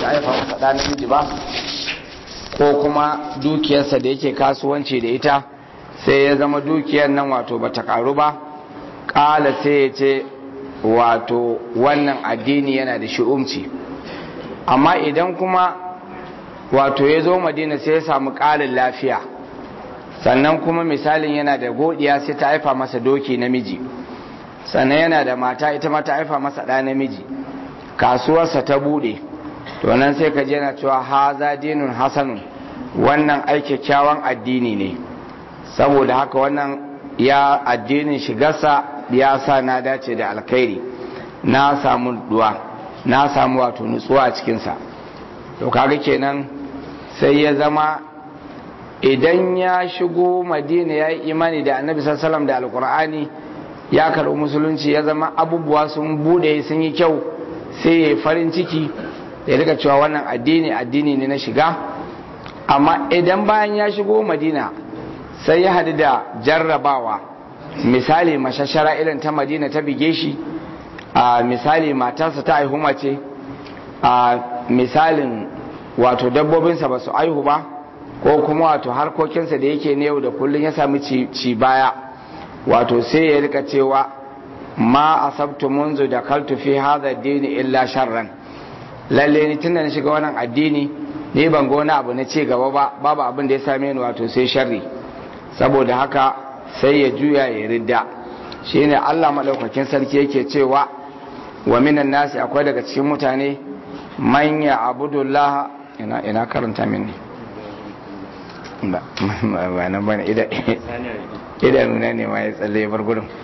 ta haifa masa ɗa namiji ba ko kuma dukiyarsa da yake kasuwanci da ita sai ya zama dukiyar nan wato bata karu ba ƙala sai ya ce wato wannan addini yana da shi'umci amma idan kuma wato ya zo madina sai ya samu ƙarin lafiya sannan kuma misalin yana da godiya sai ta haifa masa doki namiji sannan yana da mata ita ma ta haifa masa ɗa namiji kasuwarsa ta buɗe to nan sai ka je na cewa haza dinun hasanun wannan ai kyakkyawan addini ne saboda haka wannan ya addinin shigarsa ya sa na dace da alkhairi na samu duwa na samu wato nutsuwa a cikinsa to kaga kenan sai ya zama idan ya shigo madina ya yi imani da annabi sallallahu da alkur'ani ya karɓi musulunci ya zama abubuwa sun bude sun yi kyau sai ya yi farin ciki ya rika cewa wannan addini addini ne na shiga amma idan bayan ya shigo madina sai ya hadu da jarrabawa misali mashashara irin ta madina ta bige shi a misali matarsa ta aihu mace a misalin wato dabbobinsa ba su aihu ba ko kuma wato harkokinsa da yake ne yau da kullum ya sami ci baya wato sai ya rika cewa ma asabtu munzu da kaltu fi hadha dini illa sharran lalle ni tunda na shiga wannan addini ni ban ga wani abu na ci gaba ba babu abin da ya same ni wato sai sharri saboda haka sai ya juya ya ridda shine Allah madaukakin sarki yake cewa wa minan nasi akwai daga cikin mutane man ya abudullah ina ina karanta min ne ba ba nan bane ida idanuna ne ma ya tsalle ya bar gurin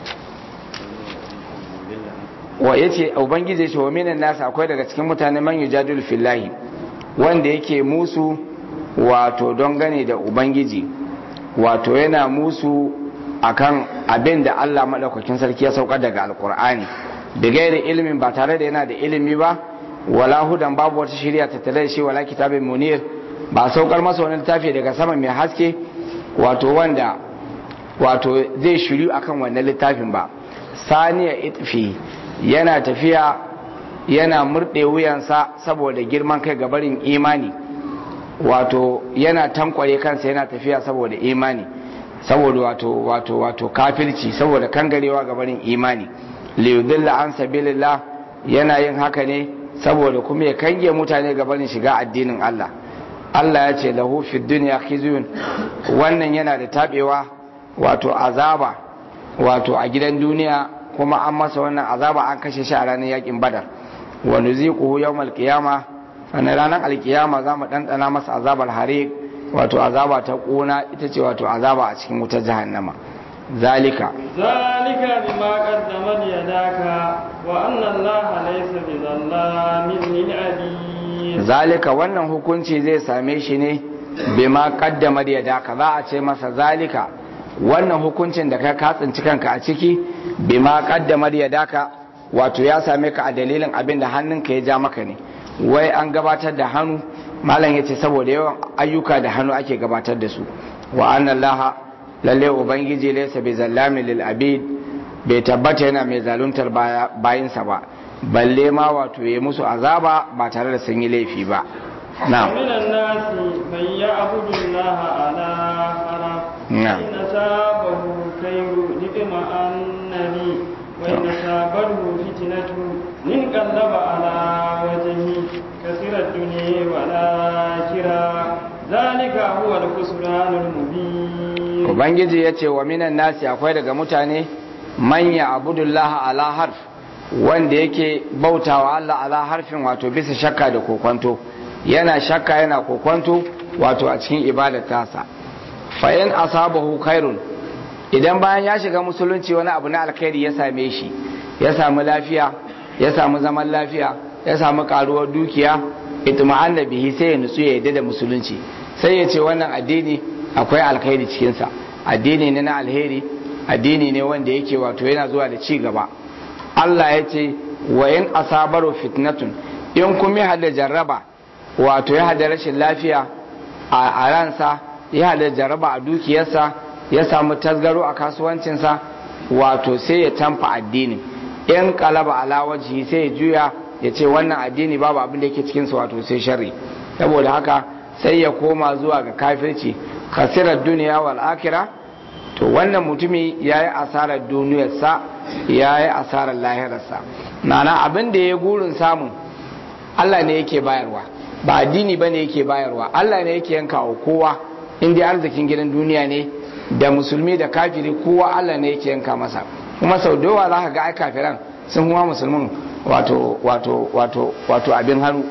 wa yace ubangiji yace wa minan nasi akwai daga cikin mutane man yujadilu fillahi wanda yake musu wato don gane da ubangiji wato yana musu akan abin da Allah madaukakin sarki ya saukar daga alkur'ani da gairi ilimin ba tare da yana da ilimi ba wala hudan babu wata shirya ta tare da shi wala kitabin munir ba saukar masa wani littafi daga sama mai haske wato wanda wato zai shiryu akan wannan littafin ba saniya itfi yana tafiya yana murɗe wuyansa saboda girman kai gabarin imani wato yana tankware kansa yana tafiya saboda imani saboda wato wato wato kafirci saboda kangarewa gabarin imani liyudilla an sabilillah yana yin haka ne saboda kuma ya kange mutane gabarin shiga addinin Allah Allah ya ce lahu fid dunya khizyun wannan yana da tabewa wato azaba wato a gidan duniya kuma an masa wannan azaba an kashe shi a ranar yakin badar wa nuziquhu yawmal qiyama sannan ranar alkiyama za mu ɗanɗana masa azabar hare wato azaba ta ƙuna ita ce wato azaba a cikin wutar jahannama zalika zalika bima qaddamat yadaka wa anna allaha laysa bizallamin lil abid zalika wannan hukunci zai same shi ne bima qaddamat yadaka za a ce masa zalika wannan hukuncin da ka katsinci kanka a ciki bima qaddamat yadaka wato ya same ka a dalilin abin da hannunka ya ja maka ne wai an gabatar da hannu malam ya ce saboda yawan ayyuka da hannu ake gabatar da su wa annan laha lalle ubangiji laysa bi zallamin lil abid bai tabbata yana mai zaluntar bayinsa ba balle ma wato ya musu azaba ba tare da sun yi laifi ba na من الناس من يعبد الله على حرف نعم. إن أصابه خير اطمأن به وإن أصابته فتنة انقلب على وجهه كسر الدنيا والآخرة ذلك هو الخسران المبين ubangiji ya ce wa minan nasi akwai daga mutane manya abudullah ala harf wanda yake bautawa Allah ala harfin wato bisa shakka da kokwanto yana shakka yana kokwanto wato a cikin ibadar tasa fa in asabahu khairun idan bayan ya shiga musulunci wani abu na alkhairi ya same shi ya samu lafiya ya samu zaman lafiya ya samu karuwar dukiya itma'anna bihi sai ya nutsu ya yadda da musulunci sai ya ce wannan addini akwai alkhairi cikinsa addini ne na alheri addini ne wanda yake wato yana zuwa da ci gaba Allah ya ce wa in asabaru fitnatun in kuma ya hada jarraba wato ya hada rashin lafiya a ransa ya hada jarraba a dukiyarsa ya samu tasgaro a kasuwancinsa wato sai ya tamfa addini in kalaba ala wajihi sai ya juya ya ce wannan addini babu abin da yake cikin su wato sai sharri saboda haka sai ya koma zuwa ga kafirci khasirar duniya wal akhirah to wannan mutumi yayi asarar duniyarsa yayi asarar lahirarsa ma'ana abin da ya gurin samu Allah ne yake bayarwa ba addini bane yake bayarwa Allah ne yake yanka wa kowa in dai arzikin gidan duniya ne da musulmi da kafiri kowa Allah ne yake yanka masa kuma sau da yawa za ka ga ai kafiran sun kuma musulmin wato wato wato wato abin hannu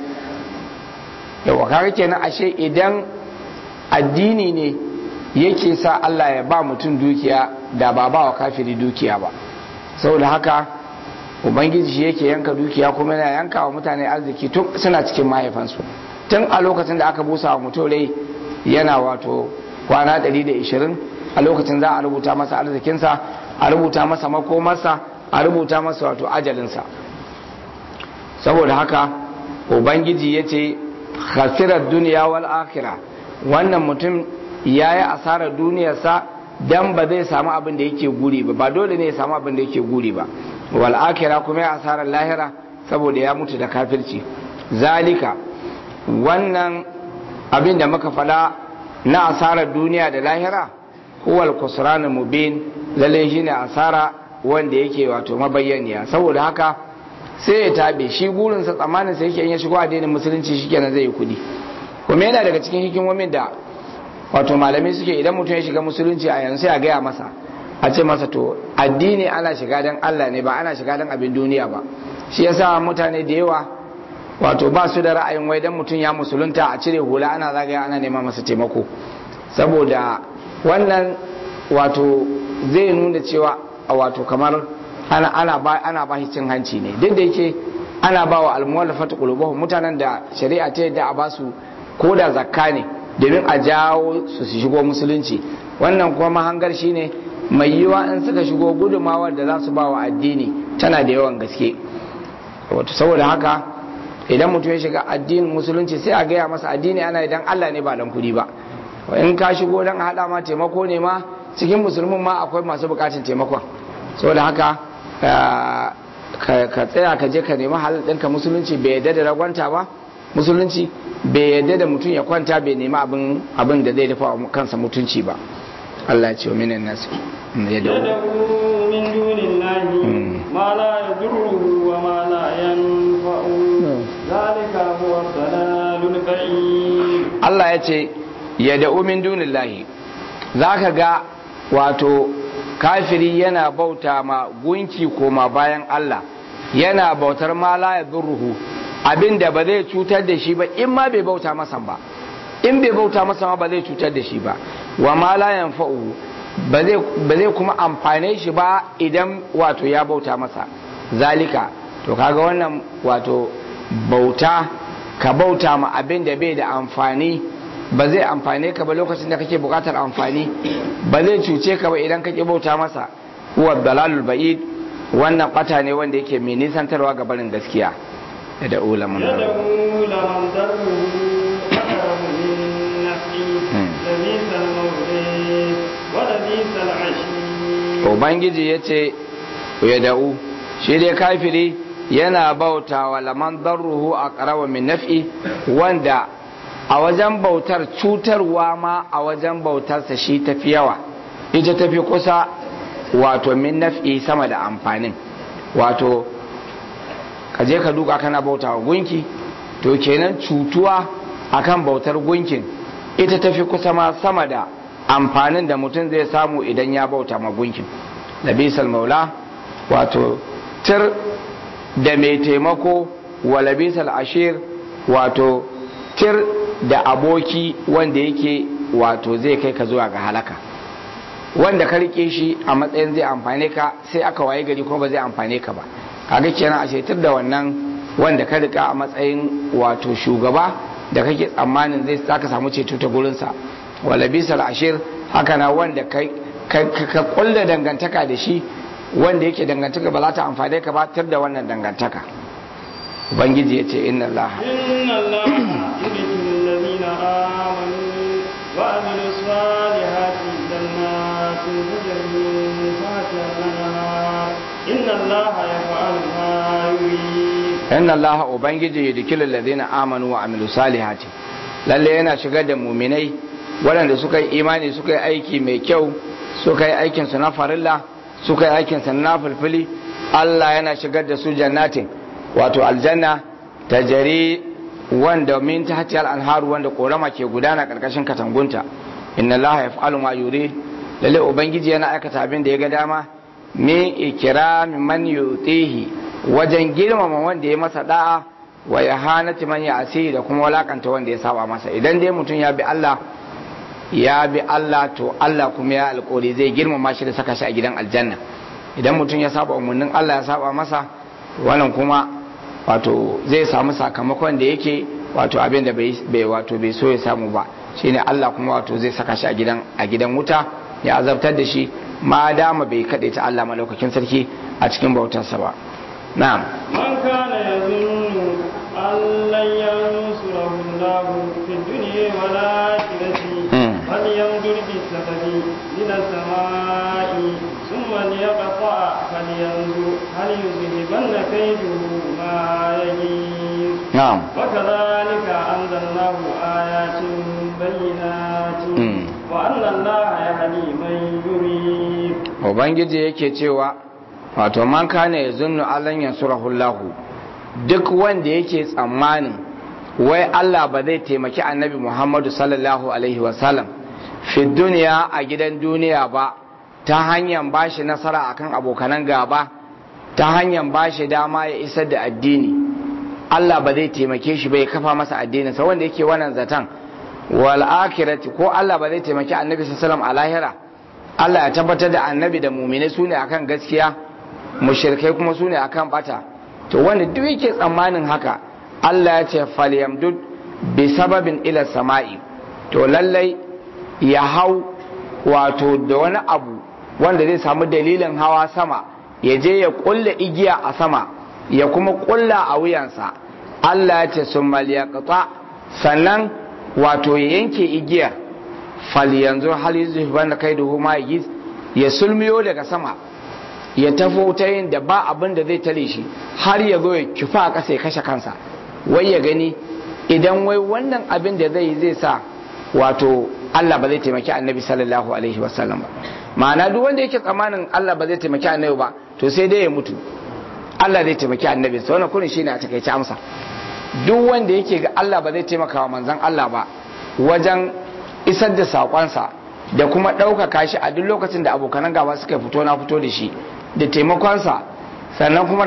yawa kaga kenan ashe idan addini ne yake sa Allah ya ba mutum dukiya da ba ba wa kafiri dukiya ba saboda haka ubangiji shi yake yanka dukiya kuma yana yanka wa mutane arziki tun suna cikin mahaifansu tun a lokacin da aka busa wa mutum rai yana wato kwana 120 a lokacin za a rubuta masa arzikinsa a rubuta masa makomarsa a rubuta masa wato ajalinsa saboda haka ubangiji ya ce khasirar duniya wal akhira wannan mutum ya yi asarar duniyarsa dan ba zai samu abin da yake guri ba ba dole ne ya samu abin da yake guri ba wal akhira kuma ya asarar lahira saboda ya mutu da kafirci zalika wannan abin da muka fada na asarar duniya da lahira huwal kusranul mubin lalle shine asara wanda yake wato mabayyaniya saboda haka sai ya tabe shi gurinsa tsammanin sa yake in ya shigo addinin musulunci shikenan zai yi kudi kuma yana daga cikin hikimomin da wato malamai suke idan mutum ya shiga musulunci a yanzu sai a gaya masa a ce masa to addini ana shiga dan Allah ne ba ana shiga dan abin duniya ba shi yasa mutane da yawa wato ba su da ra'ayin wai dan mutum ya musulunta a cire hula ana zagaya ana nema masa taimako saboda wannan wato zai nuna cewa wato kamar ana ana ba ana ba cin hanci ne duk da yake ana ba wa almuwallafatu qulubuhum mutanen da shari'a ta yadda a basu ko da zakka ne domin a jawo su su shigo musulunci wannan kuma mahangar shine mai yiwa in suka shigo gudumawar da za su ba wa addini tana da yawan gaske wato saboda haka idan mutum ya shiga addinin musulunci sai a gaya masa addini ana idan Allah ne ba dan kudi ba in ka shigo dan hada ma taimako ne ma cikin musulmin ma akwai masu bukatun taimakon saboda haka ka tsaya ka je ka nemi halal ɗinka musulunci bai yadda da ragwanta ba musulunci bai yadda da mutum ya kwanta bai nemi abin da zai dafa wa kansa mutunci ba Allah ce wa minan nasu ya da min dunillahi ma la yadurruhu wa ma la yanfa'u zalika huwa dalalul ba'id Allah ya ce ya da min dunillahi zaka ga wato kafiri yana bauta ma gunki koma bayan Allah yana bautar ma la yadurruhu abinda ba zai cutar da shi ba in ma bai bauta masa ba in bai bauta masa ma ba zai cutar da shi ba wa ma la yanfa'u ba zai kuma amfane shi ba idan wato ya bauta masa zalika to kaga wannan wato bauta ka bauta ma abin da bai da amfani ba zai amfane ka ba lokacin da kake bukatar amfani ba zai cuce ka ba idan kake bauta masa huwa dalalul ba'id wannan bata ne wanda yake mai nisantarwa ga barin gaskiya da ulaman يدعو لمن ضره أقرب من نفعه لبئس المولى ولبئس العشير ubangiji ya ce ya da'u shi dai kafiri yana bauta wa laman darruhu a ƙarawa min naf'i wanda a wajen bautar cutarwa ma a wajen bautarsa shi tafi yawa ita tafi kusa wato min naf'i sama da amfanin wato ka je ka duka kana bauta wa gunki to kenan cutuwa akan bautar gunkin ita tafi kusa ma sama da amfanin da mutum zai samu idan ya bauta ma gunkin labisal maula wato tir da mai taimako wa labisal ashir wato tir da aboki wanda yake wato zai kai ka zuwa ga halaka wanda ka rike shi a matsayin zai amfane ka sai aka waye gari kuma ba zai amfane ka ba kaga kenan a shaitar da wannan wanda ka rika a matsayin wato shugaba da kake tsammanin zai saka samu ceto ta gurinsa wala bisal ashir haka na wanda ka kulla dangantaka da shi wanda yake dangantaka ba za ta amfane ka ba tar da wannan dangantaka ubangiji ya ce inna allah إن الله يدخل الذين آمنوا وعملوا الصالحات جنات تجري من تحتها الأنهار إن الله يفعل ما يريد inna allaha ubangiji yudkhilu alladhina amanu wa amilu salihati lalle yana shigar da muminai waɗanda suka yi imani suka yi aiki mai kyau suka yi aikin su na farilla suka yi aikin su na fulfuli Allah yana shigar da su jannatin wato aljanna tajari wanda min tahti al-anharu wanda korama ke gudana karkashin katangunta inna allaha yaf'alu ma yurid lalle ubangiji yana aikata abin da ya ga dama min ikrami man yutihi wajen girmama wanda ya masa da'a wa yahanati man ya'si da kuma walakanta wanda ya saba masa idan dai mutum ya bi Allah ya bi Allah to Allah kuma ya alƙori zai girmama shi da saka shi a gidan aljanna idan mutum ya saba umarnin Allah ya saba masa wannan kuma wato zai samu sakamakon da yake wato abin da bai wato bai so ya samu ba shine Allah kuma wato zai saka shi a gidan a gidan wuta ya azabtar da shi ma dama bai kaɗe ta Allah malaukakin sarki a cikin bautarsa ba na'am من كان يظن أن لن ينصره الله في الدنيا والآخرة مم. فلينظر بالسبب إلى السماء ثم ليقطع فلينظر هل يذهبن كيده ما يغيظ na'am وكذلك أنزلناه آيات بينات مم. وأن الله يهدي من يريد ubangiji yake cewa wato man kana yazunnu allan yansurahu Allah duk wanda yake tsammanin wai Allah ba zai taimaki annabi Muhammadu sallallahu alaihi wasallam fi duniya a gidan duniya ba ta hanyar bashi nasara akan abokanan gaba ta hanyar bashi dama ya isar da addini Allah ba zai taimake shi bai kafa masa addinin sa wanda yake wannan zatan wal akhirati ko Allah ba zai taimaki annabi sallallahu alaihi wasallam a lahira Allah ya tabbatar da annabi da mumine su ne akan gaskiya mushrikai kuma su ne akan bata to wanda duk yake tsammanin haka Allah ya ce falyamdud bi sababin ila sama'i to lallai ya hau wato da wani abu wanda zai samu dalilin hawa sama ya je ya kulla igiya a sama ya kuma kulla a wuyansa Allah ya ce sun sannan wato ya yanke igiyar fal yanzu hal yuzhiban kaiduhu ma yiz ya sulmiyo daga sama ya tafo ta yin da ba abin da zai tare shi har ya zo ya kifa a ƙasa ya kashe kansa wai ya gani idan wai wannan abin da zai yi zai sa wato Allah ba zai taimaki annabi sallallahu alaihi wasallam ba ma'ana duk wanda yake tsammanin Allah ba zai taimaki annabi ba to sai dai ya mutu Allah zai taimaki annabi sa wannan kurin shine a takaice amsa duk wanda yake ga Allah ba zai taimaka wa manzon Allah ba wajen isar da sakonsa da kuma ɗaukaka shi a duk lokacin da abokanan gaba suka fito na fito da shi da taimakonsa sannan kuma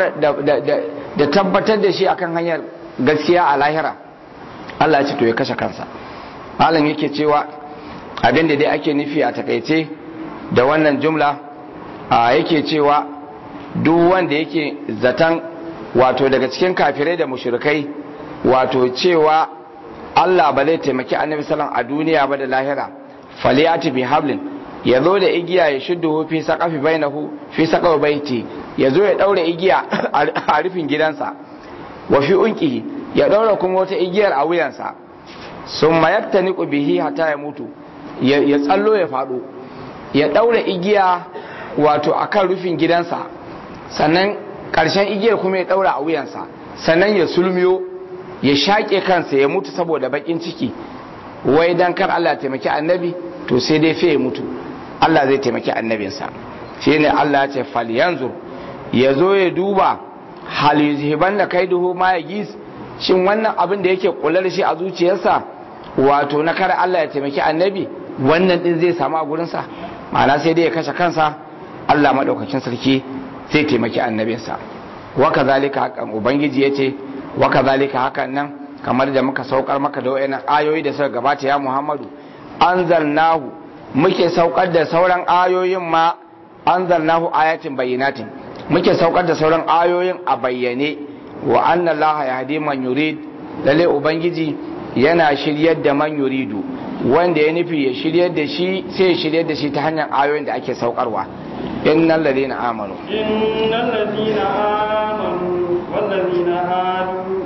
da tabbatar da shi akan hanyar gaskiya a lahira Allah ya ce to ya kashe kansa malam yake cewa abin da dai ake nufi a takaice da wannan jumla a yake cewa duk wanda yake zaton wato daga cikin kafirai da mushrikai wato cewa Allah ba zai taimaki annabi sallam a duniya ba da lahira faliyati bi hablin ya zo da igiya ya shuddu fi saqafi bainahu fi saqafi baiti ya zo ya daure igiya a rufin gidansa wa fi unqihi ya daura kuma wata igiyar a wuyansa summa yaktaniqu bihi hatta ya mutu ya tsallo ya fado ya daure igiya wato akan rufin gidansa sannan karshen igiyar kuma ya daura a wuyansa sannan ya sulmiyo ya shaƙe kansa ya mutu saboda bakin ciki wai dan kar Allah taimaki annabi to sai dai fe ya mutu Allah zai taimaki annabinsa shi ne Allah ya ce fal yanzur ya zo ya duba hal yuzhiban da kaiduhu ma ya gis shin wannan abin da yake kula da shi a zuciyarsa wato na kar Allah ya taimaki annabi wannan din zai samu a gurinsa ma'ana sai dai ya kashe kansa Allah madaukakin sarki zai taimaki annabinsa wa kazalika hakan ubangiji yace wa kazalika hakan nan kamar da muka saukar maka da wayannan ayoyi da suka gabata ya Muhammadu anzalnahu muke saukar da sauran ayoyin ma anzalnahu ayatin bayyinatin muke saukar da sauran ayoyin a bayyane wa anna Allah yahdi man yurid lalle ubangiji yana shiryar da man yuridu wanda ya nufi ya shiryar da shi sai ya shiryar da shi ta hanyar ayoyin da ake saukarwa innal ladina amanu innal ladina amanu wal ladina hadu was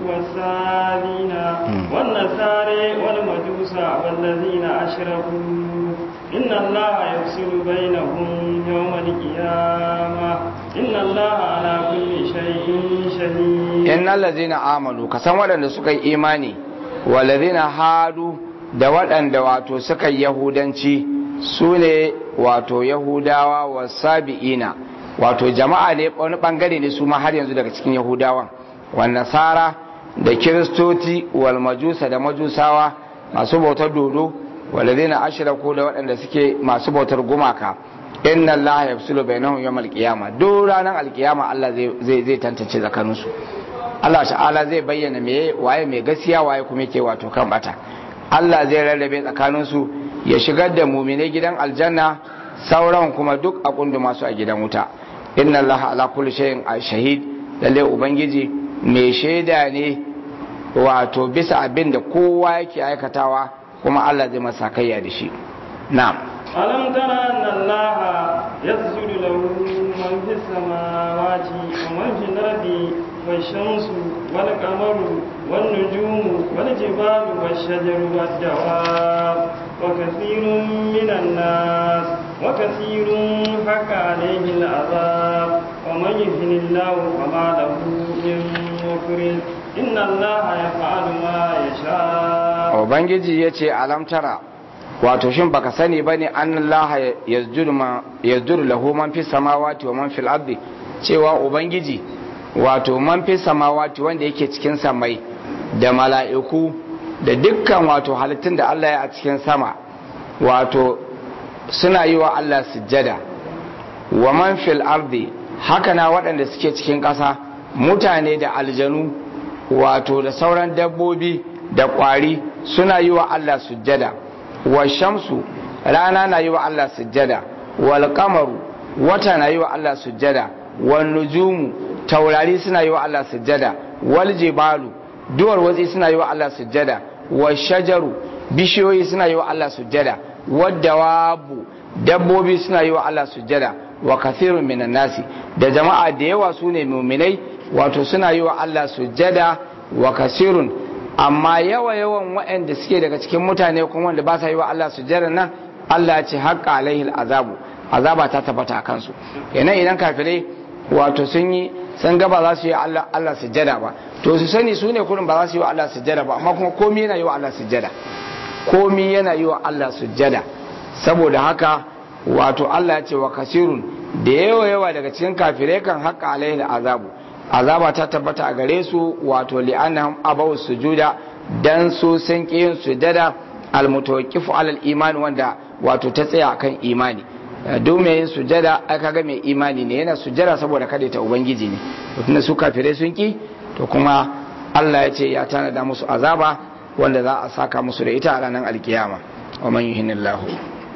والصابين والنصارى والمجوس والذين أشركوا إن الله يفصل بينهم يوم القيامة إن الله على كل شيء شهيد إن الذين آمنوا كسان waɗanda suka yi imani walladhina hadu da waɗanda wato suka yi yahudanci su ne wato yahudawa wa sabi'ina wato jama'a ne wani bangare ne su ma har yanzu daga cikin yahudawan wa nasara da kiristoci wal majusa da majusawa masu bautar dodo walladhina ashraku da waɗanda suke masu bautar gumaka inna allaha yafsulu bainahum yawm alqiyama duk ranar alqiyama Allah zai zai tantance tsakaninsu Allah ta'ala zai bayyana me waye mai gaskiya waye kuma yake wato kan bata Allah zai rarrabe tsakaninsu ya shigar da muminai gidan aljanna sauran kuma duk a kundu masu a gidan wuta inna Allah ala kulli shay'in shahid lalle ubangiji mai shaida ne wato bisa abin da kowa yake aikatawa kuma Allah zai masa kayya da shi na'am ألم تر أن الله يسجد له من في السماوات ومن في الأرض والشمس والقمر والنجوم والجبال والشجر والدواب وكثير من الناس وكثير حق عليه العذاب ومن يهن الله فما له من مكرم إن الله يفعل ما يشاء وبنجي يتي ألم ترى wato shin baka sani bane an Allah yazdur lahu man fi samawati wa man fil ardi cewa ubangiji wato man fi samawati wanda yake cikin samai da mala'iku da dukkan wato halittun da Allah ya a cikin sama wato suna yi wa Allah sujjada wa man fil ardi haka na waɗanda suke cikin ƙasa mutane da aljanu wato da sauran dabbobi da ƙwari suna yi wa Allah sujjada wa shamsu rana na yi wa Allah sujjada wal kamaru wata na yi wa Allah sujjada wal nujumu taurari suna yi wa Allah sujjada wal jibalu duwar watsi suna yi wa Allah sujjada wal shajaru bishiyoyi suna yi wa Allah sujjada wad dawabu dabbobi suna yi wa Allah sujjada wa kathirun minan nasi da jama'a da yawa su ne muminai wato suna yi wa Allah sujjada wa kasirun amma yawa yawan waɗanda suke daga cikin mutane kuma wanda ba sa yi wa Allah sujjada nan Allah ya ce haƙƙa alaihi azabu azaba ta tabbata a kansu kenan idan kafirai wato sun yi sun ga ba za su yi Allah Allah sujjada ba to su sani su ne kurin ba za su yi wa Allah sujjada ba amma kuma komai yana yi wa Allah sujjada komai yana yi wa Allah sujjada saboda haka wato Allah ya ce wa kasirun da yawa yawa daga cikin kafirai kan haƙƙa alaihi azabu azaba ta tabbata a gare su wato li'annahum abaw sujuda dan su sun ki yin sujada almutawaqqifu alal imani wanda wato ta tsaya akan imani duk mai yin sujada ai kaga mai imani ne yana sujada saboda kada ta ubangiji ne tunda su kafirai sun ki to kuma Allah ya ce ya tanada musu azaba wanda za a saka musu da ita a ranar alkiyama wa man yuhinillahu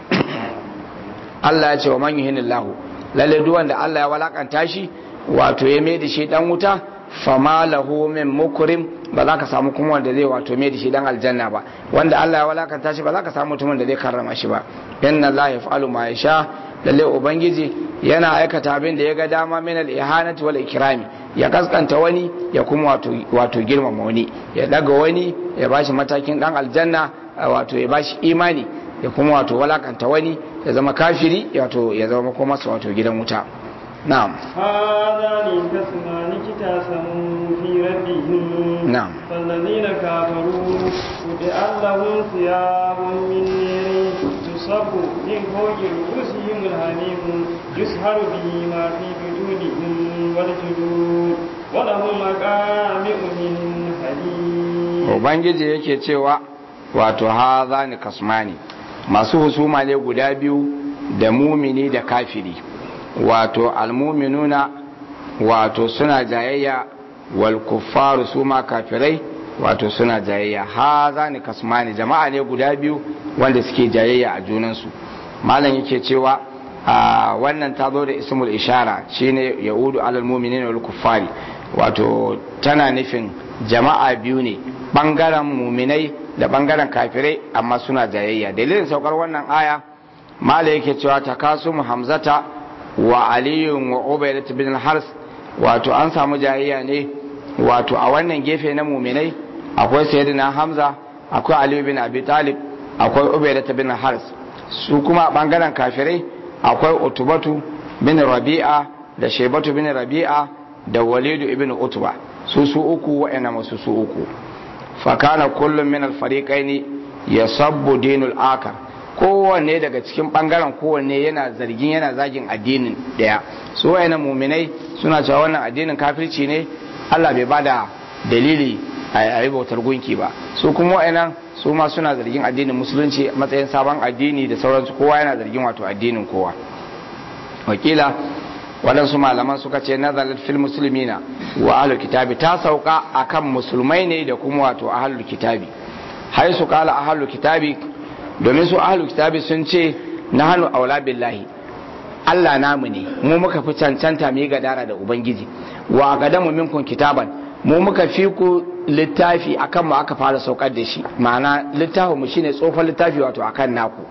Allah ya ce wa man yuhinillahu lalle duk wanda Allah ya walakanta shi wato ya mai da shi dan wuta fama lahu min mukrim ba za ka samu kuma wanda zai wato mai da shi dan aljanna ba wanda Allah ya walakanta shi ba za ka samu mutumin da zai karrama shi ba inna Allah yaf'alu ma yasha lalle ubangiji yana aikata abin da ya ga dama min al-ihanati wal ikrami ya kaskanta wani ya kuma wato wato girmama wani ya daga wani ya bashi matakin dan aljanna wato ya bashi imani ya kuma wato walakanta wani ya zama kafiri wato ya zama kuma masa wato gidan wuta نعم هذان خصمان اختصموا في ربهم نعم فالذين كفروا قطع لهم ثياب من نير تصب من فوق رؤوسهم الحميم يسهر به ما في وجودهم والجلود ولهم مقامع من حديد ubangiji yake cewa wato haza ni kasmani masu husuma ne guda biyu da mumini da kafiri wato almuminuna wato suna jayayya wal kuffaru su ma kafirai wato suna jayayya haza ni kasmani jama'a ne guda biyu wanda suke jayayya a junansu malam yake cewa a wannan ta zo da ismul ishara shine yahudu alal mu'minin wal kuffari wato tana nufin jama'a biyu ne bangaren muminai da bangaren kafirai amma suna jayayya dalilin saukar wannan aya malam yake cewa takasum hamzata wa aliyun wa ubaidat bin hars wato an samu jayayya ne wato a wannan gefe na muminai akwai sayyidina hamza akwai aliyu bin abi talib akwai ubaidah bin haris su kuma a bangaren kafirai akwai utubatu bin rabi'a da shaibatu bin rabi'a da walidu ibn utba su su uku wa'ina masu su uku fakana kullum min alfariqaini yasabbu dinul akar kowanne daga cikin bangaren kowanne yana zargin yana zagin addinin daya su wa'ina muminai suna cewa wannan addinin kafirci ne Allah bai bada dalili a yi bautar gunki ba su kuma wa'ina su ma suna zargin addinin musulunci matsayin sabon addini da sauransu kowa yana zargin wato addinin kowa wakila waɗansu malaman suka ce nazarar fil musulmina wa ahlul kitabi ta sauka akan musulmai ne da kuma wato ahlul kitabi hai su kala ahlul kitabi domin su ahlul kitabi sun ce na hannu aula billahi Allah namu ne mu muka fi cancanta mu yi gadara da ubangiji wa qadamu minkum kitaban mu muka fi ku littafi akan mu aka fara saukar da shi ma'ana littafin mu shine tsofan littafi wato akan naku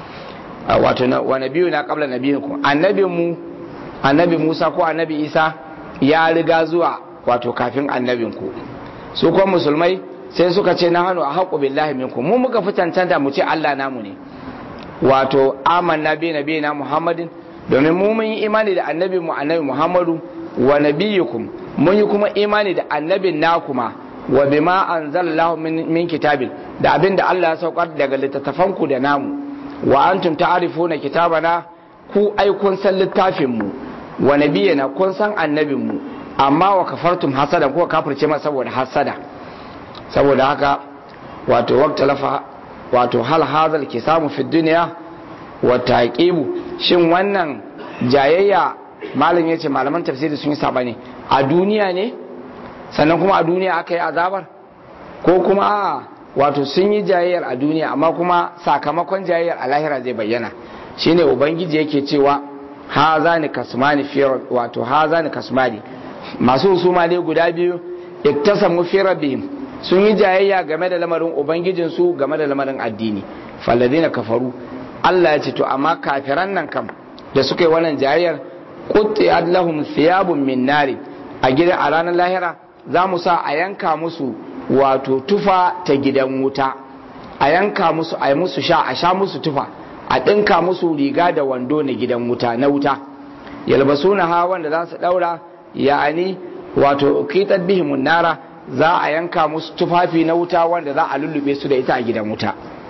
wato wa nabiyu na qabla nabiyinku annabin mu annabi Musa ko annabi Isa ya riga zuwa wato kafin annabinku su kuma musulmai sai suka ce na hannu a haƙo billahi minku mu muka fi cancanta mu ce Allah namu ne wato amanna bi nabi na Muhammadin domin mu mun yi imani da annabi mu annabi Muhammadu wa nabiyukum mun yi kuma imani da annabin nakuma wa bima anzalallahu min, min kitabil da abinda Allah ya saukar daga littattafanku da namu wa antum ta'rifuna kitabana ku ai kun san littafin mu wa nabiyana kun san annabin mu amma wa kafartum hasada ko kafirce ma saboda hasada saboda haka wato waqtalafa wato hal hadal kisamu fi dunya wa taqibu shin wannan jayayya malam yace malaman tafsiri sun yi sabani a duniya ne sannan kuma a duniya aka yi azabar ko kuma a wato sun yi jayayyar a duniya amma kuma sakamakon jayayyar a lahira zai bayyana shine ubangiji yake cewa haza ni kasmani fi wato haza ni kasmani masu husuma ne guda biyu iktasamu fi rabbihim sun yi jayayya game da lamarin ubangijin su game da lamarin addini falladina kafaru Allah ya ce to amma kafiran nan kam da suka yi wannan jayayyar qutti'at lahum thiyabun min nari a gidan a ranar lahira za mu sa a yanka musu wato tufa ta gidan wuta a yanka musu a yi musu sha a sha musu tufa a ɗinka musu riga da wando na gidan wuta na wuta yalbasu na ha wanda za su ɗaura ya'ani wato kitar bihimun nara za a yanka musu tufafi na wuta wanda za a lullube su da ita a gidan wuta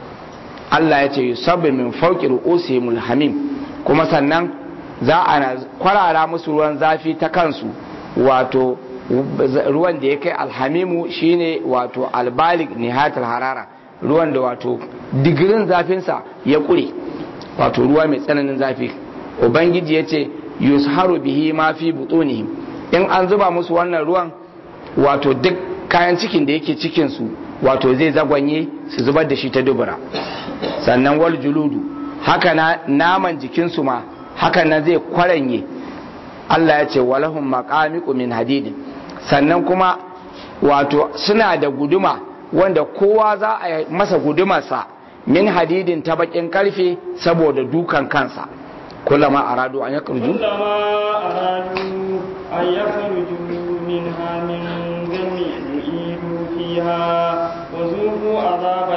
Allah ya ce yusabbi min fawqi ru'usihimul hamim kuma sannan za a kwarara musu ruwan zafi ta kansu wato ruwan da ya kai alhamimu shine wato albalik nihatul harara ruwan da wato digirin zafinsa ya kure wato ruwa mai tsananin zafi ubangiji ya ce yusharu bihi ma fi butunihim in an zuba musu wannan ruwan wato duk kayan cikin da yake cikinsu wato zai zagwanye su zubar da shi ta dubura sannan wal juludu haka na naman jikinsu ma haka nan zai kwaranye Allah ya ce walahum maqamiqu min hadidin sannan kuma wato suna da guduma wanda kowa za a masa gudumarsa min hadidin ta bakin karfe saboda dukan kansa kullama aradu an yakhruju كلما أرادوا أن يخرجوا منها من غم يعيدوا فيها وذوقوا عذاب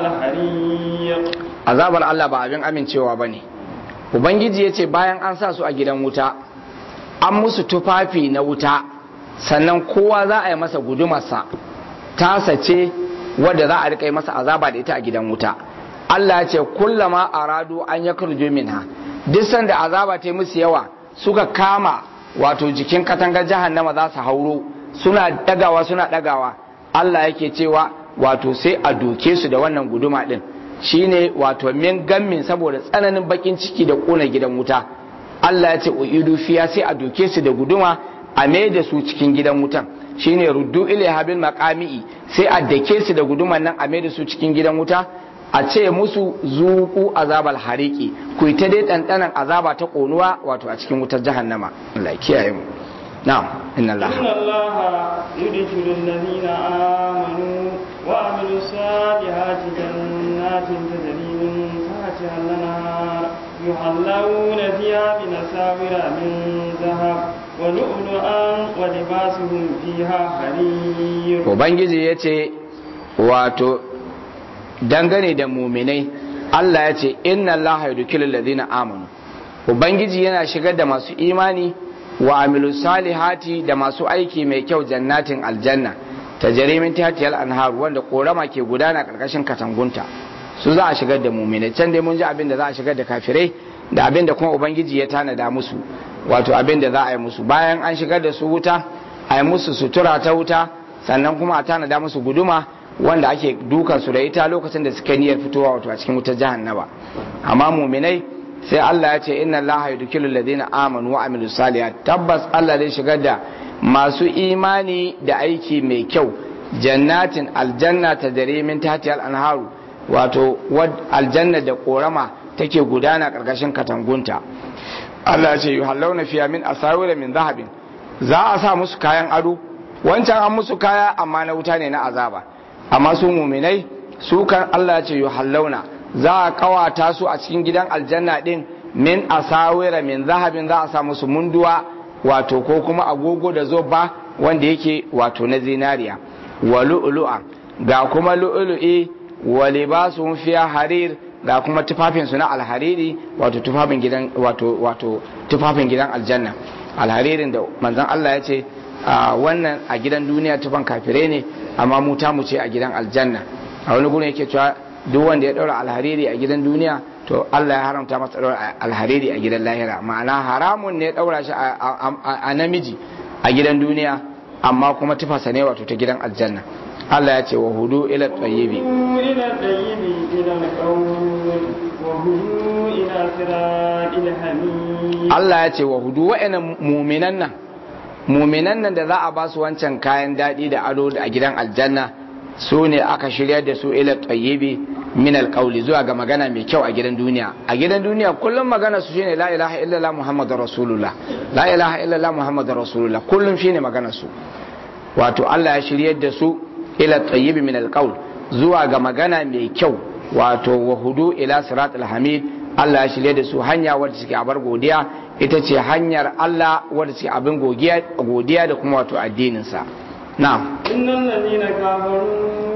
الحريق azabar Allah ba abin amincewa bane ubangiji ya ce bayan an sa su a gidan wuta an musu tufafi na wuta sannan kowa za a yi masa gudumarsa tasa ce wadda za a rika yi masa azaba da ita a gidan wuta Allah ya ce kullama aradu an ya kurju minha duk sanda azaba ta yi musu yawa suka kama wato jikin katangar jahannama za su hauro suna dagawa suna dagawa Allah yake cewa wato sai a doke su da wannan guduma din shine wato min gammin saboda tsananin bakin ciki da kona gidan wuta Allah ya ce uidu fiya sai a doke su da guduma a mai da su cikin gidan wutan shine ruddu ilaiha bil maqami'i sai a dake su da guduman nan a mai da su cikin gidan wuta a ce musu zuku azabal hariki ku ta dai dandanan azaba ta konuwa wato a cikin wutar jahannama Allah ya kiyaye mu na'am inna Allah إن الله يدخل الذين آمنوا وعملوا الصالحات جنات تجري من تحتها الأنهار يحلون فيها من أساور من ذهب ولؤلؤا ولباسهم فيها حرير ubangiji ya ce wato dangane da muminai Allah ya ce inna Allah ya duki ladina amanu ubangiji yana shigar da masu imani wa amilu salihati da masu aiki mai kyau jannatin aljanna ta jarimin tatiyal anhar wanda korama ke gudana karkashin katangunta su za a shigar da muminai can dai mun ji abin da za a shigar da kafirai da abin da kuma ubangiji ya tanada musu wato abin da za a yi musu bayan an shigar da su wuta a yi musu sutura ta wuta sannan kuma a tanada musu guduma wanda ake dukan su da ita lokacin da suka niyyar fitowa wato a cikin wutar jahannama amma muminai sai Allah ya ce inna Allah yudkilul ladina amanu wa amilus salihat tabbas Allah zai shigar da masu imani da aiki mai kyau jannatin aljanna ta dare min tatiyal anharu wato aljanna da korama take gudana karkashin katangunta Allah ya ce yuhallawna fiya min asawira min zahabin za a sa musu kayan ado wancan an musu kaya amma na wuta ne na azaba amma su muminai su kan Allah ya ce yuhallawna za a kawata su a cikin gidan aljanna din min asawira min zahabin za a sa musu munduwa wato ko kuma agogo da zoba wanda yake wato na zinariya wa lu'lu'a ga kuma lu'lu'i wa libasuhum fiha harir ga kuma tufafin su na alhariri wato tufafin gidan wato wato tufafin gidan aljanna alharirin da manzon Allah ya ce wannan a gidan duniya tufan kafirai ne amma mu ta mu ce a gidan aljanna a wani gurin yake cewa duk wanda ya daura alhariri a gidan duniya to Allah ya haramta masa daura alhariri a gidan lahira ma'ana haramun ne daura shi a namiji a gidan duniya amma kuma tufasa ne wato ta gidan aljanna Allah ya ce wa hudu ila tayyibi إلى الطيب إلى القول وهدوا إلى صراط الحميد Allah ya ce wa hudu wa'annan muminan nan muminan nan da za a ba su wancan kayan daɗi da ado a gidan aljanna su ne aka shirya da su ila tayyibi min alqawli zuwa ga magana mai kyau a gidan duniya a gidan duniya kullum magana su shine la ilaha illallah muhammadur rasulullah la ilaha illallah muhammadur rasulullah kullum shine magana su wato Allah ya shiryar da su ila tayyibi min alqawl zuwa ga magana mai kyau wato wa hudu ila siratul hamid Allah ya shirye da su hanya wadda suke abar godiya ita ce hanyar Allah wadda suke abin godiya da kuma wato addinin sa na'am إن الذين كفروا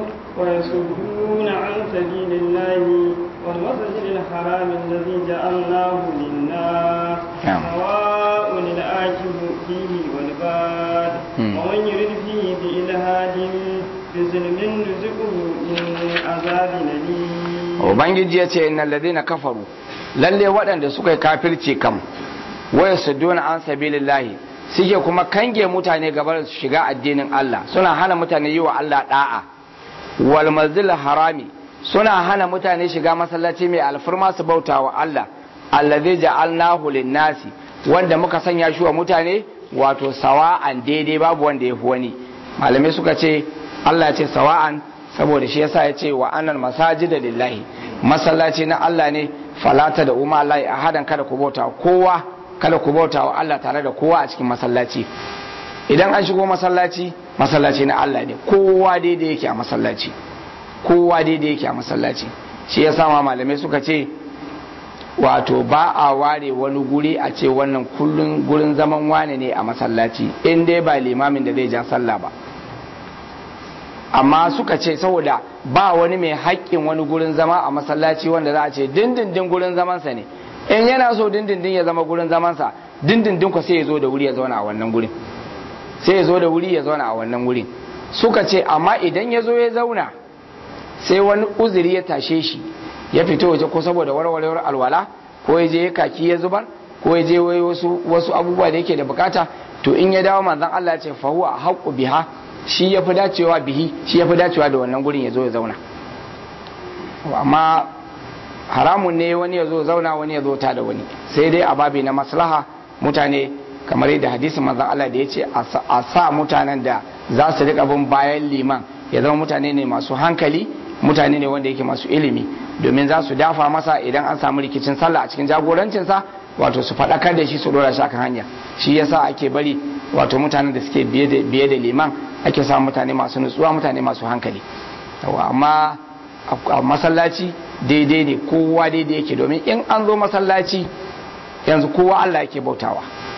ويصدون عن سبيل الله والمسجد الحرام الذي جعلناه للناس نعم. سواء الآكل فيه والباد مم. ومن يرد فيه بإلهاد بظلم نزقه من عذاب أليم ubangiji ya ce innal ladina kafaru lalle waɗanda suka yi kafirci kam waya sudduna an sabilillahi suke kuma kange mutane gabar su shiga addinin Allah suna hana mutane yi wa Allah da'a wal masjidil harami suna hana mutane shiga masallaci mai alfarma su bauta wa Allah allazi ja'alnahu lin-nasi wanda muka sanya shi wa mutane wato sawa'an daidai babu wanda ya fi wani malamai suka ce Allah ya ce sawa'an saboda shi yasa ya ce wa annal masajida lillahi masallaci na Allah ne falata da umma Allah a hadan kada ku bauta kowa kada ku bauta wa Allah tare da kowa a cikin masallaci idan an shigo masallaci masallaci na Allah ne kowa daidai yake a masallaci kowa daidai yake a masallaci shi yasa ma malamai suka ce wato ba a ware wani guri a ce wannan kullun gurin zaman wane ne a masallaci in dai ba limamin da zai ja sallah ba amma suka ce saboda ba wani mai haƙƙin wani gurin zama a masallaci wanda za a ce dindindin gurin zamansa ne in yana so dindindin ya zama gurin zamansa dindindin ku sai ya zo da wuri ya zauna a wannan gurin sai ya zo da wuri ya zauna a wannan gurin suka ce amma idan ya zo ya zauna sai wani uzuri ya tashe shi ya fito waje ko saboda warwarewar alwala ko ya je ya kaki ya zubar ko ya je wai wasu wasu abubuwa da yake da bukata to in ya dawo manzon Allah ya ce fa huwa haqqu biha shi ya fi dacewa bihi shi ya fi dacewa da wannan gurin ya zo ya zauna amma haramun ne wani ya zo zauna wani ya zo ta da wani sai dai a babi na maslaha mutane kamar yadda hadisin manzon Allah da ya ce a sa mutanen da za su riƙa bin bayan liman ya zama mutane ne masu hankali mutane ne wanda yake masu ilimi domin za su dafa masa idan an samu rikicin sallah a cikin jagorancinsa wato su faɗakar da shi su dora shi akan hanya shi yasa ake bari wato mutanen da suke biye da liman ake samun mutane masu nutsuwa mutane masu hankali amma a masallaci daidai ne kowa daidai yake domin in an zo masallaci yanzu kowa Allah yake bautawa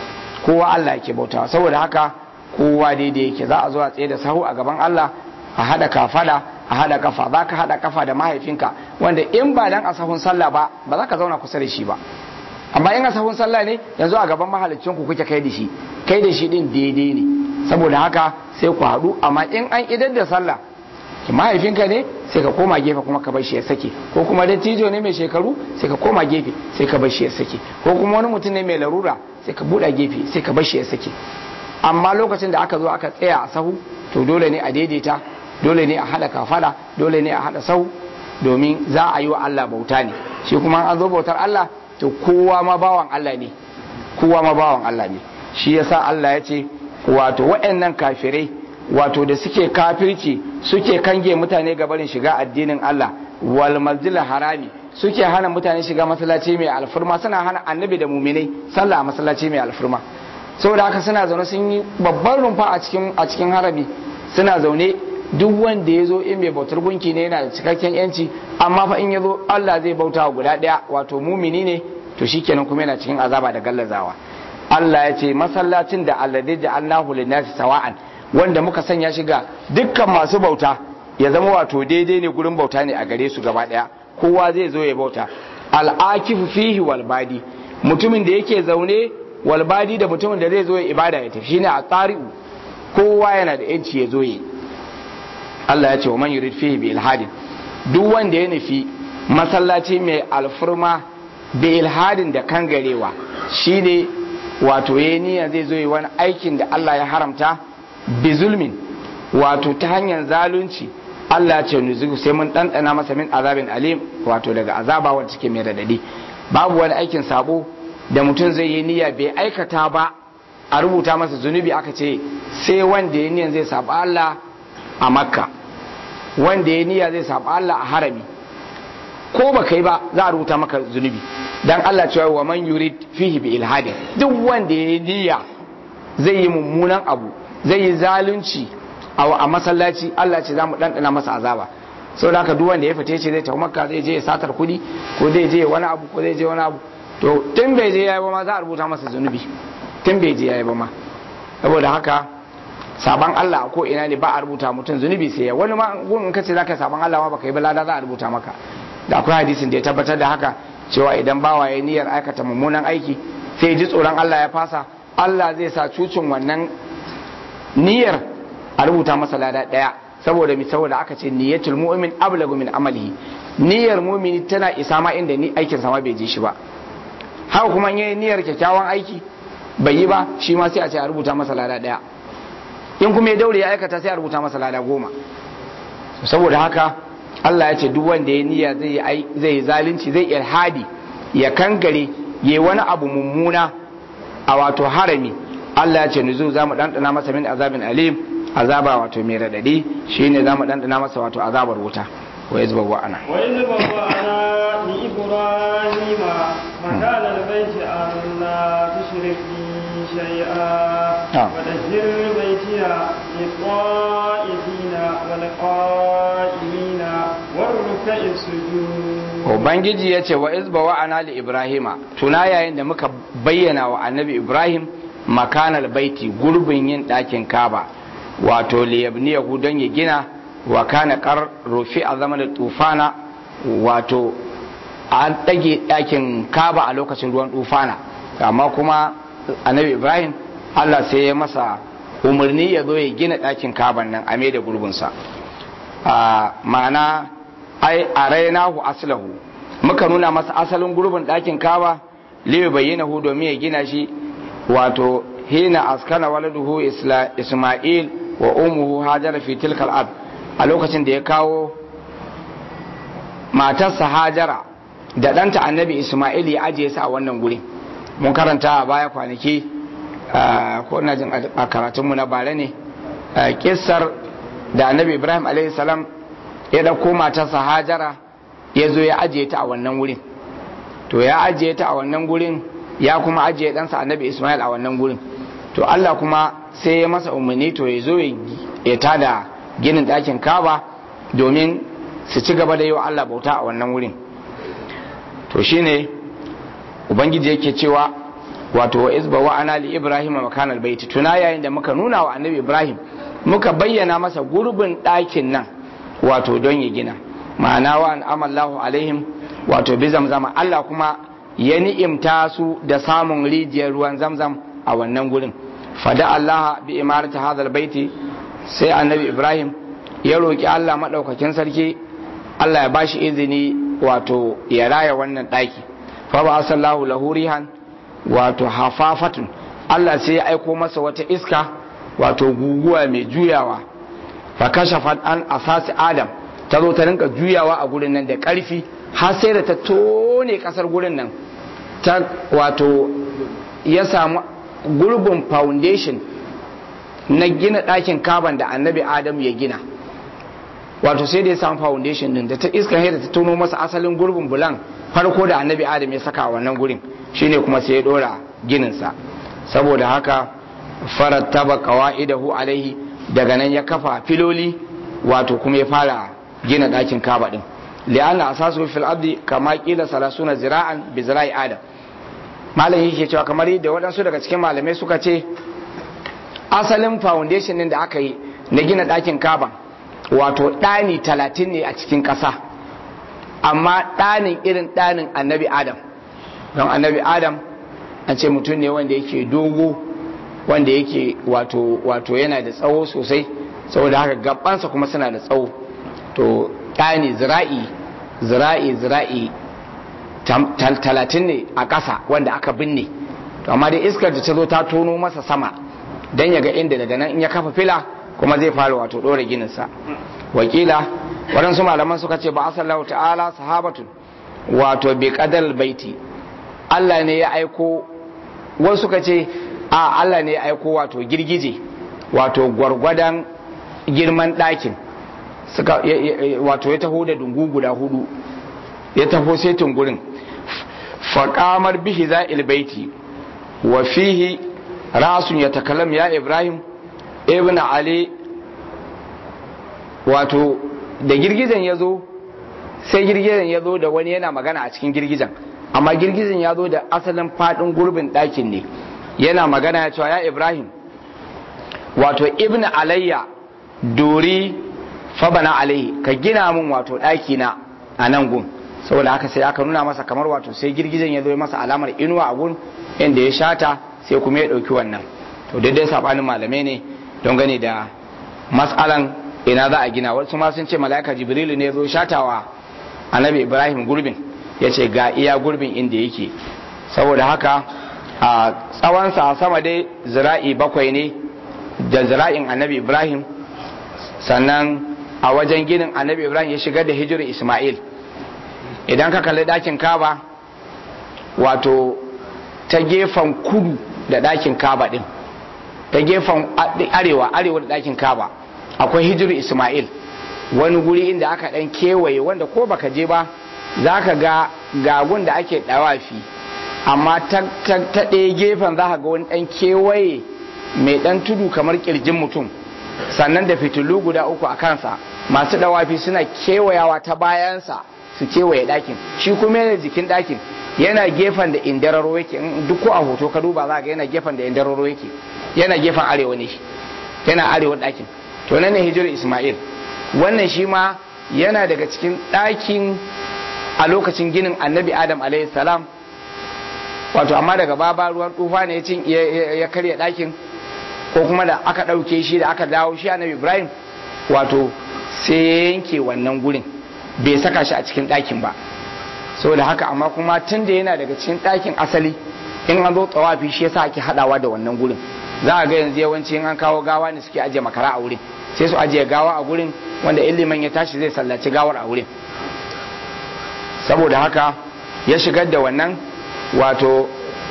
kowa Allah yake bautawa saboda haka kowa daidai yake za a zo a tsaye da sahu a gaban Allah a hada kafada a hada kafa za ka hada kafa da mahaifinka wanda in ba dan a sahun sallah ba ba za ka zauna kusa da shi ba amma in a sahun sallah ne yanzu a gaban mahalicin ku kuke kai da shi kai da shi din daidai ne saboda haka sai ku haɗu amma in an idar da sallah mahaifinka ne sai ka koma gefe kuma ka bar shi ya sake ko kuma dattijo ne mai shekaru sai ka koma gefe sai ka bar shi ya sake ko kuma wani mutum ne mai larura sai ka buɗa gefe sai ka bar shi ya sake amma lokacin da aka zo aka tsaya a sahu to dole ne a daidaita dole ne a haɗa kafada dole ne a haɗa sahu domin za a yi wa Allah bauta ne shi kuma an zo bautar Allah to kowa ma bawan Allah ne kowa ma bawan Allah ne shi yasa Allah ya ce wato waɗannan kafirai wato da suke kafirci suke kange mutane ga barin shiga addinin Allah wal masjidil harami suke hana mutane shiga masallaci mai alfurma suna hana annabi da muminai sallah a masallaci mai alfurma saboda haka suna zaune sun yi babban rumfa a cikin a cikin harami suna zaune duk wanda ya zo in mai bautar gunki ne yana da cikakken yanci amma fa in ya zo Allah zai bauta wa guda ɗaya wato mumini ne to shikenan kuma yana cikin azaba da gallazawa Allah ya ce masallacin da alladhi ja'alnahu lin-nasi sawa'an wanda muka sanya shi ga dukkan masu bauta ya zama wato daidai ne gurin bauta ne a gare su gaba daya kowa zai zo ya bauta al'akifu fihi walbadi mutumin da yake zaune walbadi da mutumin da zai zo ya ibada ya tafi shine a tsari'u kowa yana da yanci ya zo yi Allah ya ce wa man yurid fihi bi ilhadin duk wanda ya nufi masallaci mai alfurma bi ilhadin da kangarewa shine wato yayi niyya zai zo yi wani aikin da Allah ya haramta bi zulmin wato ta hanyar zalunci Allah ce nuzugu sai mun ɗanɗana masa min azabin alim wato daga azaba wanda take mai radadi babu wani aikin sabo da mutum zai yi niyya bai aikata ba a rubuta masa zunubi aka ce sai wanda ya niyya zai saba Allah a makka wanda ya niyya zai saba Allah a harami ko ba kai ba za a rubuta maka zunubi dan Allah cewa wa man yurid fihi bi ilhadin duk wanda ya niyya zai yi mummunan abu zai yi zalunci a masallaci Allah ce za mu ɗanɗana masa azaba sau da haka duk wanda ya fita ce zai tafi makka zai je ya satar kuɗi ko zai je wani abu ko zai je wani abu to tun bai je yayi ba ma za a rubuta masa zunubi tun bai je yayi ba ma saboda haka saban Allah ko ina ne ba a rubuta mutum zunubi sai ya wani ma gun in kace zaka saban Allah ma baka yi ba lada za a rubuta maka da akwai hadisin da ya tabbatar da haka cewa idan bawa ya niyyar aikata mummunan aiki sai ji tsoron Allah ya fasa Allah zai sa cucin wannan niyyar a rubuta masa lada daya saboda mi saboda aka ce niyyatul mu'min ablagu min amalihi niyyar mu'mini tana isa ma inda ni aikin sama bai je shi ba haka kuma yayin niyyar kyakkyawan aiki bai yi ba shi ma sai a ce a rubuta masa lada daya in kuma ya daure ya aikata sai a rubuta masa lada goma saboda haka Allah ya ce duk wanda ya niyya zai zai zalunci zai ilhadi ya kankare yayi wani abu mummuna a wato harami Allah ya ce nuzu za mu ɗanɗana masa min azabin alim azaba wato mai raɗaɗi shine za mu ɗanɗana masa wato azabar wuta wa yanzu babu ana wa yanzu babu ana ni ibrahima makana albayti alla tushrik bi shay'a wa dahhir baytiya lit-ta'ifina wal qa'imina war ruk'i sujud Ubangiji ya ce wa izba wa ana li Ibrahima tuna yayin da muka bayyana wa annabi Ibrahim makanal baiti gurbin yin ɗakin kaba wato liyabniyahu don ya gina wa kana kar rufi a zama da tufana wato an ɗage ɗakin kaba a lokacin ruwan tufana amma kuma annabi ibrahim allah sai ya masa umarni ya zo ya gina ɗakin kaban nan a mai da gurbinsa ma'ana ai a rainahu aslahu muka nuna masa asalin gurbin ɗakin kaba liyu bayyana domin ya gina shi wato hina askana waladuhu isma'il wa umuhu hajara fi tilkal ab a lokacin da ya kawo matarsa hajara da ɗanta annabi isma'il ya ajiye su a wannan guri mun karanta a baya kwanaki ko na jin a karatunmu na bare ne kissar da annabi ibrahim a.s. ya ɗauko matarsa hajara ya zo ya ajiye ta a wannan wurin to ya ajiye ta a wannan gurin ya kuma ajiye ɗansa annabi Ismail a wannan gurin to Allah kuma sai ya masa umarni to ya zo ya tada ginin ɗakin kaba domin su ci gaba da yi wa Allah bauta a wannan wurin to shine ubangiji yake cewa wato wa izba wa ana li ibrahim makan albayti tuna yayin da muka nuna wa annabi ibrahim muka bayyana masa gurbin ɗakin nan wato don ya gina ma'ana wa an amallahu alaihim wato bi zamzama Allah kuma ya ni'imta su da samun rijiyar ruwan zamzam a wannan gurin fada Allah bi imarati hadal baiti sai annabi ibrahim ya roki Allah madaukakin sarki Allah ya bashi izini wato ya raya wannan ɗaki fa ba sallahu lahu rihan wato hafafatun Allah sai ya aiko masa wata iska wato guguwa mai juyawa fa kashafat an asasi adam ta zo ta rinka juyawa a gurin nan da ƙarfi har sai da ta tone ƙasar gurin nan ta wato ya samu gurbin foundation na gina ɗakin kaban da annabi adam ya gina wato sai da ya samu foundation din da ta iska da ta tono masa asalin gurbin bulan farko da annabi adam ya saka a wannan gurin shine kuma sai ya dora gininsa saboda haka farattaba qawaidahu alaihi daga nan ya kafa filoli wato kuma ya fara gina ɗakin kaba din li'anna asasu fil ardi kama qila salasuna zira'an bi zira'i adam malam yake cewa kamar yadda waɗansu daga cikin malamai suka ce asalin foundation din da aka yi na gina ɗakin kaba wato ɗani talatin ne a cikin ƙasa amma ɗanin irin ɗanin annabi adam don annabi adam an ce mutum ne wanda yake dogo wanda yake wato wato yana da tsawo sosai saboda haka gabansa kuma suna da tsawo to ɗani zira'i zira'i zira'i talatin ne a ƙasa wanda aka binne to amma dai iskar da ta zo ta tono masa sama don ya ga inda daga nan in ya kafa fila kuma zai fara wato ɗora gininsa wakila waɗansu malaman suka ce ba asallahu ta'ala sahabatun wato bi kadal baiti Allah ne ya aiko wasu suka ce a Allah ne ya aiko wato girgije wato gwargwadon girman ɗakin suka wato ya taho da dungu guda hudu ya taho sai tungurin faƙamar bihi za'il baiti wa fihi rasun ya takalam ya ibrahim ibn ali wato da girgijen ya zo sai girgijen ya zo da wani yana magana a cikin girgijen amma girgijen ya zo da asalin faɗin gurbin ɗakin ne yana magana ya cewa ya ibrahim wato ibn alayya dori fabana alayhi ka gina min wato ɗaki na a nan gun saboda haka sai aka nuna masa kamar wato sai girgijen ya zo masa alamar inuwa a gun inda ya shata sai kuma ya ɗauki wannan to daidai sabanin malamai ne don gani da matsalan ina za a gina wasu ma sun ce mala'ika jibrilu ne zo shatawa annabi ibrahim gurbin ya ce ga iya gurbin inda yake saboda haka a tsawonsa a sama dai zira'i bakwai ne da zira'in annabi ibrahim sannan a wajen ginin annabi ibrahim ya shigar da hijirar ismail idan ka kalli ɗakin kaba wato ta gefen kudu da ɗakin kaba ɗin ta gefen arewa arewa da ɗakin kaba akwai hijiru ismail wani guri inda aka ɗan kewaye wanda ko baka je ba za ka ga gagun da ake ɗawafi amma ta ɗaya gefen za ka ga wani ɗan kewaye mai ɗan tudu kamar ƙirjin mutum sannan da fitilu guda uku a kansa masu ɗawafi suna kewayawa ta bayansa su kewaye ɗakin shi kuma yana jikin ɗakin yana gefen da indararo yake duk ko a hoto ka duba za ga yana gefen da indararo yake yana gefen arewa ne yana arewa ɗakin to nan ne hijirar ismail wannan shi ma yana daga cikin ɗakin a lokacin ginin annabi adam alayhi salam wato amma daga baba ruwan tufa ne ya karya ɗakin ko kuma da aka ɗauke shi da aka dawo shi annabi ibrahim wato sai ya yanke wannan gurin bai saka shi a cikin ɗakin ba saboda haka amma kuma tun da yana daga cikin ɗakin asali in an zo tsawafi shi yasa ake haɗawa da wannan gurin za a ga yanzu yawanci in an kawo gawa ne suke ajiye makara a wurin sai su ajiye gawa a gurin wanda ilimin ya tashi zai sallaci gawar a wurin saboda haka ya shigar da wannan wato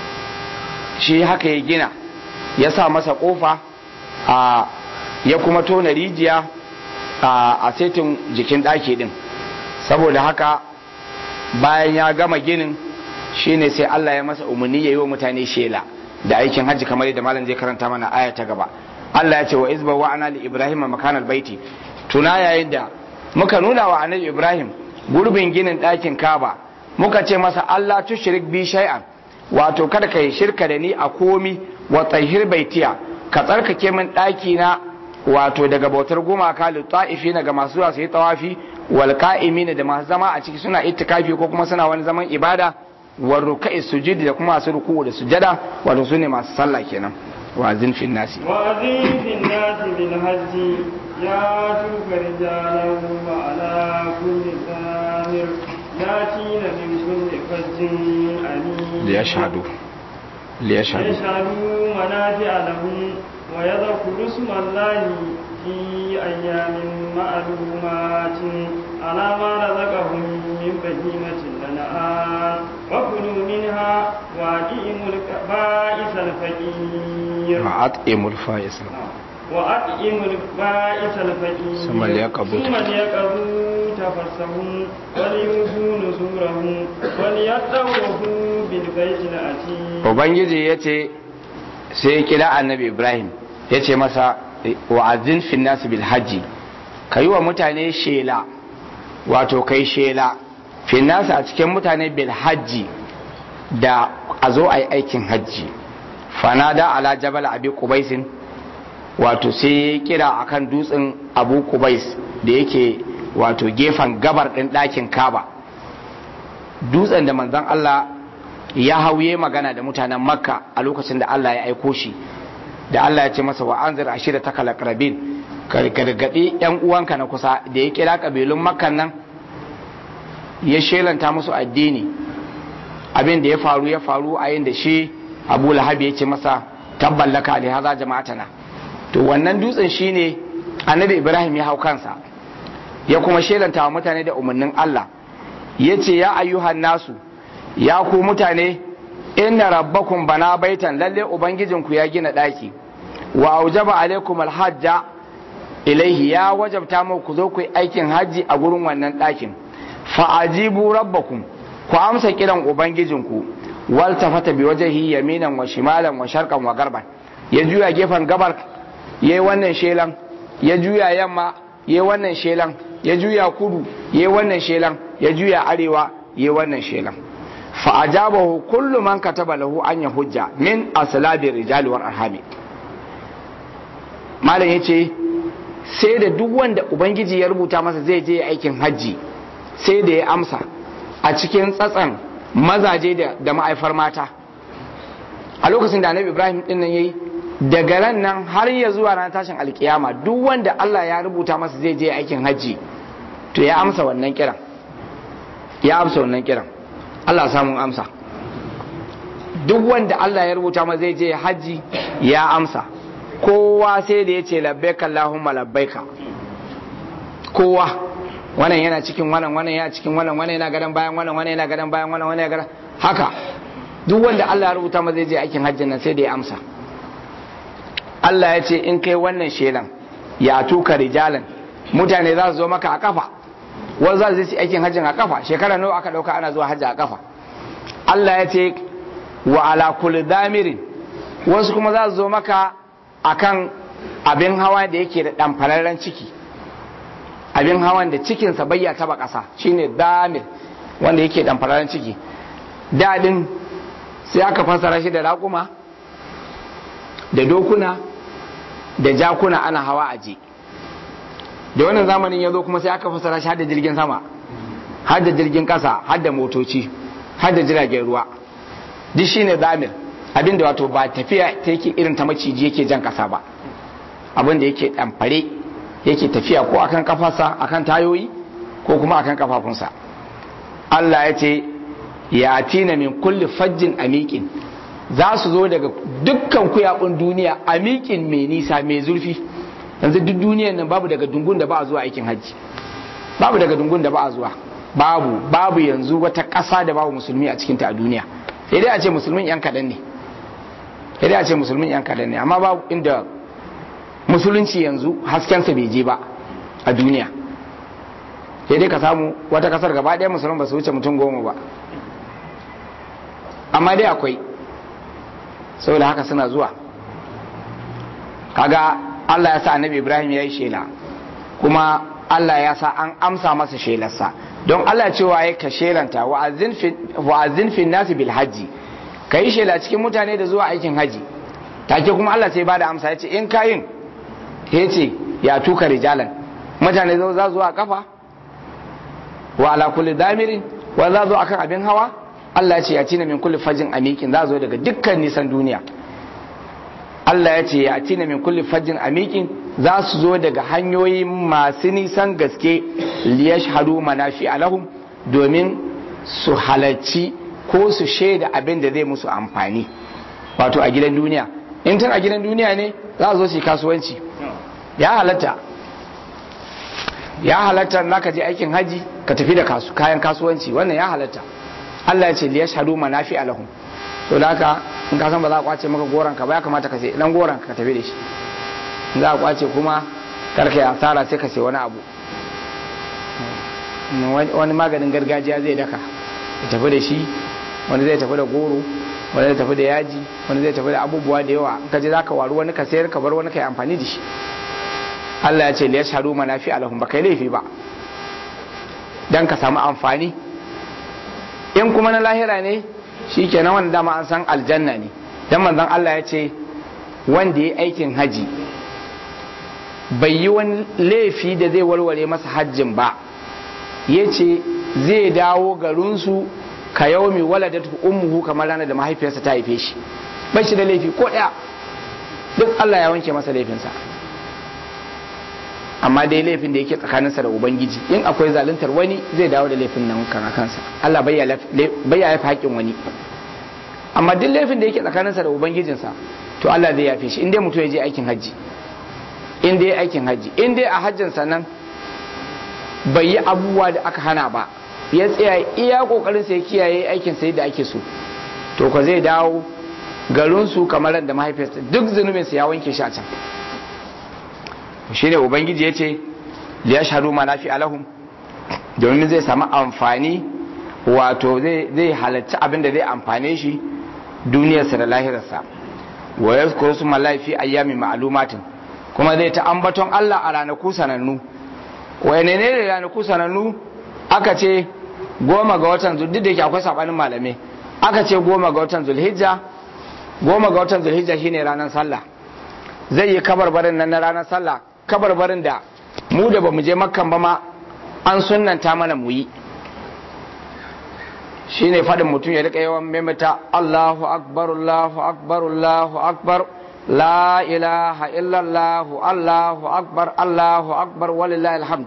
shi haka ya gina ya sa masa kofa a ya kuma tona rijiya a setin jikin ɗaki ɗin saboda haka bayan ya gama ginin shine sai Allah ya masa umarni ya yi wa mutane shela da aikin hajji kamar yadda malam zai karanta mana aya ta gaba Allah ya ce wa izba wa ana li ibrahim makan albaiti tuna yayin da muka nuna wa annabi ibrahim gurbin ginin ɗakin kaba muka ce masa Allah tushrik bi shay'an wato kada ka yi shirka da ni a komi wa tsahir baitiya ka tsarkake min ɗaki na wato daga bautar gumaka litta'ifi ga masu zuwa su yi tawafi wal qa'imina da masu zama a ciki suna itikafi ko kuma suna wani zaman ibada wa ruka'i sujudi da kuma masu ruku'u da sujada wato sune masu sallah kenan wa zin fi nasi وأذن في الناس بالحج ياتوك رجالا وعلى كل ثامر ياتين من كل فج أمين liyashhadu liyashhadu يشهدوا منافع لهم ويذكروا اسم الله في أيام معلومات على ما رزقهم من بهيمة الأنعام وكلوا منها وأطعموا البائس الفقير ma'at'imul fa'is وأطعموا البائس الفقير ثم ليقضوا ثم ليقضوا تفسهم وليوفوا نذورهم وليطوفوا بالبيت العتيق ubangiji ya ce sai ya kira annabi ibrahim ya ce masa wa'azin finnasu bil hajji ka yi wa mutane shela wato kai shela finnasu a cikin mutane bil hajji da a zo a yi aikin hajji fanada ala jabal abi kubaisin wato sai ya kira akan dutsen abu kubais da yake wato gefen gabar ɗin ɗakin kaba dutsen da manzon Allah ya hauye magana da mutanen makka a lokacin da Allah ya aiko shi da Allah ya ce masa wa anzir ashira ta kalakrabin ka gargaɗi yan uwanka na kusa da ya kira kabilun makkan nan ya shelanta musu addini abin da ya faru ya faru a yin da shi abu lahabi ya ce masa tabballaka da haza jama'atana to wannan dutsen shine annabi ibrahim ya hau kansa ya kuma shelanta wa mutane da umarnin Allah ya ce ya ayyuhan nasu ya ku mutane inna rabbakum bana baitan lalle ubangijinku ya gina daki wa aujaba alaikum alhajja ilaihi ya wajabta mu ku zo ku yi aikin haji a gurin wannan dakin fa ajibu rabbakum ku amsa kiran ubangijinku wal tafata bi wajhi yaminan wa shimalan wa sharqan wa garban ya juya gefen gabar yayi wannan shelan ya juya yamma yayi wannan shelan ya juya kudu yayi wannan shelan ya juya arewa yayi wannan shelan فأجابه كل من كتب له أن يحج من أصلاب الرجال والأرحام malam ya ce sai da duk wanda ubangiji ya rubuta masa zai je aikin hajji sai da ya amsa a cikin tsatsan mazaje da ma'aifar mata a lokacin da annabi ibrahim din nan yayi daga ran nan har ya zuwa ran tashin alkiyama duk wanda Allah ya rubuta masa zai je aikin hajji to ya amsa wannan kiran ya amsa wannan kiran Allah samun amsa duk wanda Allah ya rubuta ma zai je hajji ya amsa kowa sai da ya ce labbaika Allahumma labbaika kowa wannan yana cikin wannan wannan yana cikin wannan wannan yana gadan bayan wannan wannan yana gadan bayan wannan wannan yana gadan haka duk wanda Allah ya rubuta ma zai je aikin hajjin nan sai da ya amsa Allah ya ce in kai wannan shelan ya tuka rijalan mutane za su zo maka a kafa wani za su yi aikin hajjin a kafa shekara nawa aka dauka ana zuwa hajji a kafa Allah ya ce wa ala kulli damirin wasu kuma za su zo maka akan abin hawa da yake da ɗamfararren ciki abin hawan da cikinsa bayya taba ƙasa shine damir wanda yake ɗamfararren ciki daɗin sai aka fassara shi da raƙuma da dokuna da jakuna ana hawa aje da wannan zamanin ya zo kuma sai aka fassara shi da jirgin sama har da jirgin ƙasa har da motoci har da jiragen ruwa duk shine damir abin da wato ba tafiya ta yake irin ta maciji yake jan ƙasa ba abin da yake ɗamfare yake tafiya ko akan kafarsa akan tayoyi ko kuma akan kafafunsa Allah ya ce ya tina min kulli fajjin amiƙin za su zo daga dukkan kuyaɓun duniya amiƙin mai nisa mai zurfi yanzu duk duniyan nan babu daga dungun da ba a zuwa aikin hajji babu daga dungun da ba a zuwa babu babu yanzu wata ƙasa da babu musulmi a cikinta a duniya sai dai a ce musulmin yan kaɗan ne sai dai a ce musulmin yan kaɗan ne amma babu inda musulunci yanzu haskensa bai je ba a duniya sai dai ka samu wata kasar gaba ɗaya musulun ba su wuce mutum goma ba amma dai akwai saboda haka suna zuwa kaga Allah ya sa annabi Ibrahim ya yi shela kuma Allah ya sa an amsa masa shelarsa don Allah cewa ya ka shelanta wa'azin fin nasi bil hajji ka yi shela cikin mutane da zuwa aikin haji take kuma Allah sai ba da amsa ya ce in kayin ya ce ya tuka rijalan mutane za zuwa kafa wa ala kulli damirin wa za zo akan abin hawa Allah ya ce ya tina min kulli fajin amikin za zo daga dukkan nisan duniya Allah ya ce ya tina min kulli fajin amikin za su zo daga hanyoyi masu nisan gaske liyashhadu manafi alahum domin su halarci ko su shaida abin da zai musu amfani wato a gidan duniya in tun a gidan duniya ne za su zo su yi kasuwanci ya halatta ya halatta na ka je aikin haji ka tafi da kayan kasuwanci wannan ya halatta Allah ya ce liya shahadu manafi alahum to da haka in ka san ba za a kwace maka goron ka ba ya kamata ka sai dan goron ka tafi da shi in za a kwace kuma kar ka yi asara sai ka sai wani abu wani maganin gargajiya zai daka ya tafi da shi wani zai tafi da goro wani zai tafi da yaji wani zai tafi da abubuwa da yawa in ka je zaka waru wani ka sayar ka bar wani ka yi amfani da shi Allah ya ce liya shahadu manafi alahum ba kai laifi ba dan ka samu amfani in kuma na lahira ne shi ke na wanda dama an san aljanna ne dan manzon Allah ya ce wanda ya aikin haji bai yi wani laifi da zai warware masa hajjin ba ya ce zai dawo garinsu ka yau mai waladatu ummuhu kamar ranar da mahaifiyarsa ta haife shi bai shi da laifi ko ɗaya duk Allah ya wanke masa laifinsa amma dai laifin da yake tsakaninsa da ubangiji in akwai zaluntar wani zai dawo da laifin nan kan kansa Allah bai ya yafi haƙƙin wani amma duk laifin da yake tsakaninsa da ubangijinsa to Allah zai yafe shi in dai mutum ya je aikin hajji in dai aikin hajji in dai a hajjinsa nan bai yi abubuwa da aka hana ba ya tsaya iya kokarin sa ya kiyaye aikin sai da ake so to ko zai dawo garin su kamar da mahaifiyarsa duk zunubin sa ya wanke shi a can shine ubangiji yace li yashhadu ma nafi alahum domin zai samu amfani wato zai zai halarci abin da zai amfane shi duniyarsa da lahirarsa wa yazkuru suma laifi ayyamin ma'lumatin kuma zai ta ambaton Allah a ranaku sanannu wane ne da ranaku sanannu aka ce goma ga watan duk da yake akwai sabanin malamai aka ce goma ga watan zulhijja goma ga watan zulhijja shine ranar sallah zai yi kabarbarin nan na ranar sallah kabarbarin da mu da bamu je makkan ba ma an sunnanta mana mu yi shine faɗin mutum ya rika yawan maimaita Allahu akbar Allahu akbar Allahu akbar la ilaha illallah Allahu akbar Allahu akbar walillahi alhamd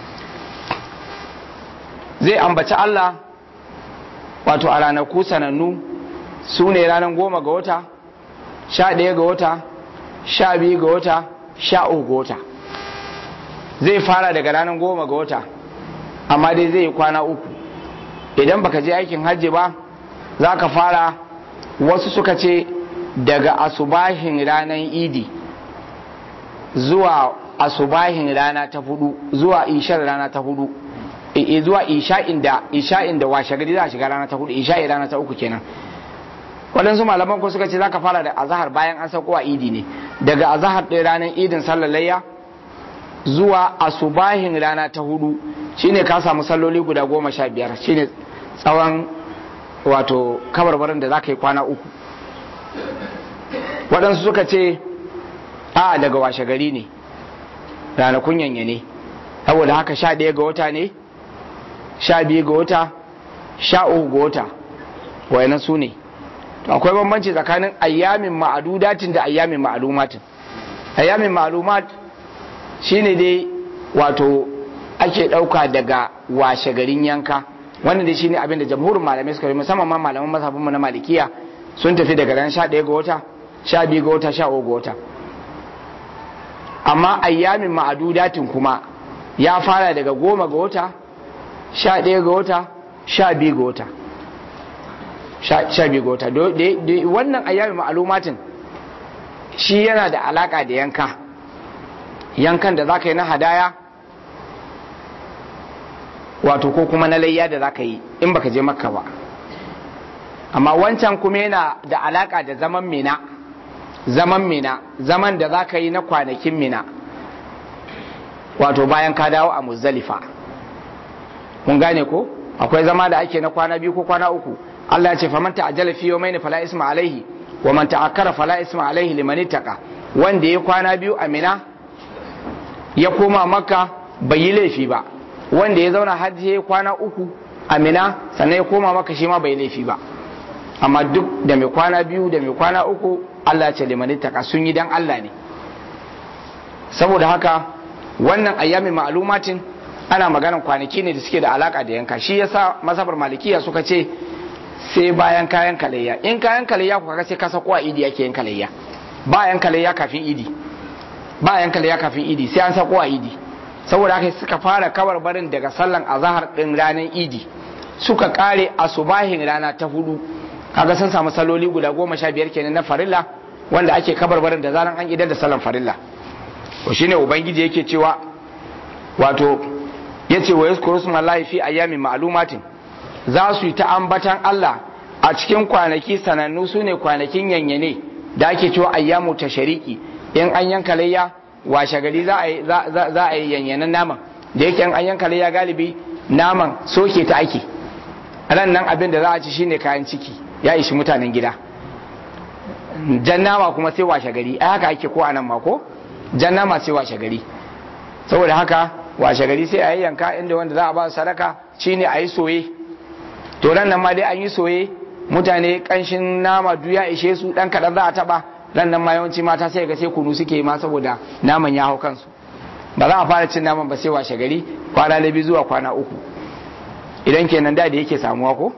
zai ambaci Allah wato a ranaku sanannu su ne ranar goma ga wata sha ɗaya ga wata sha biyu ga wata sha uku ga wata zai fara daga ranar goma ga wata amma dai zai yi kwana uku idan baka je aikin hajji ba za ka fara wasu suka ce daga asubahin ranar idi zuwa asubahin rana ta hudu zuwa ishar rana ta hudu e zuwa isha'in da isha'in da washe gari za a shiga rana ta hudu isha'i rana ta uku kenan waɗansu malaman ko suka ce za ka fara da azahar bayan an sauko a idi ne daga azahar ɗaya ranar idin sallar layya zuwa asubahin rana ta hudu shine ka samu salloli guda goma sha biyar shine tsawon wato kabarbarin da za ka yi kwana uku waɗansu suka ce a daga washe gari ne ranakun yanya ne saboda haka sha ɗaya ga wata ne sha biyu ga wata sha uku ga wata wayanan su ne akwai bambanci tsakanin ayyamin ma'adudatin da ayyamin ma'alumatin ayyamin ma'alumat shine dai wato ake ɗauka daga washe garin yanka wannan dai shine abin da jamhurin malamai suka yi musamman ma malaman mazhabin mu na malikiya sun tafi daga ran 11 ga wata 12 ga wata 13 ga wata amma ayyamin ma'adudatin kuma ya fara daga goma ga wata 11 ga wata 12 ga wata 12 ga wata wannan ayyamin ma'alumatin shi yana da alaka da yanka yankan da za ka yi na hadaya wato ko kuma na layya da za ka yi in baka je makka ba amma wancan kuma yana da alaka da zaman mina zaman mina zaman da za ka yi na kwanakin mina wato bayan ka dawo a muzdalifa kun gane ko akwai zama da ake na kwana biyu ko kwana uku Allah ya ce faman ta'ajjala fi yawmayn fala isma alaihi wa man ta'akkara fala isma alaihi liman ittaqa wanda ya kwana biyu a Mina ya koma Makka bai yi laifi ba wanda ya zauna hajji ya kwana uku a Mina sannan ya koma Makka shi ma bai laifi ba amma duk da mai kwana biyu da mai kwana uku Allah ya ce liman ittaqa sun yi dan Allah ne saboda haka wannan ayyamin ma'lumatin ana maganan kwanaki ne da suke da alaka da yanka shi yasa masabar malikiya suka ce sai bayan kayan kalayya in kayan kalayya ku kaga sai ka sako a idi yake yin kalayya bayan kalayya kafin idi bayan kalayya kafin idi sai an sako a idi saboda haka suka fara kabar barin daga sallan azahar din ranar idi suka kare asubahin rana ta hudu kaga sun samu saloli guda goma sha biyar kenan na farilla wanda ake kabar barin da zaran an idar da sallan farilla to shine ubangiji yake cewa wato yace wa yaskuru smallahi fi ayyamin ma'lumatin za su yi ta ambatan Allah a cikin kwanaki sanannu su ne kwanakin yanyane da ake cewa ayyamu ta shariki in an yanka layya washe gari za a yi yanyanan naman da yake an yanka layya galibi naman soke ta ake ran nan abin da za a ci shine kayan ciki ya ishi mutanen gida jan nama kuma sai washe gari ai haka ake ko anan ma ko jan nama sai washe gari saboda haka washe gari sai a yi yanka inda wanda za a ba sadaka shine a yi soye to ran nan ma dai an yi soye mutane kanshin nama duk ya ishe su dan kadan za a taba ran nan ma yawanci mata sai ga sai kunu suke ma saboda naman ya hau kansu ba za a fara cin naman ba sai washe gari kwana labi zuwa kwana uku idan kenan da da yake samuwa ko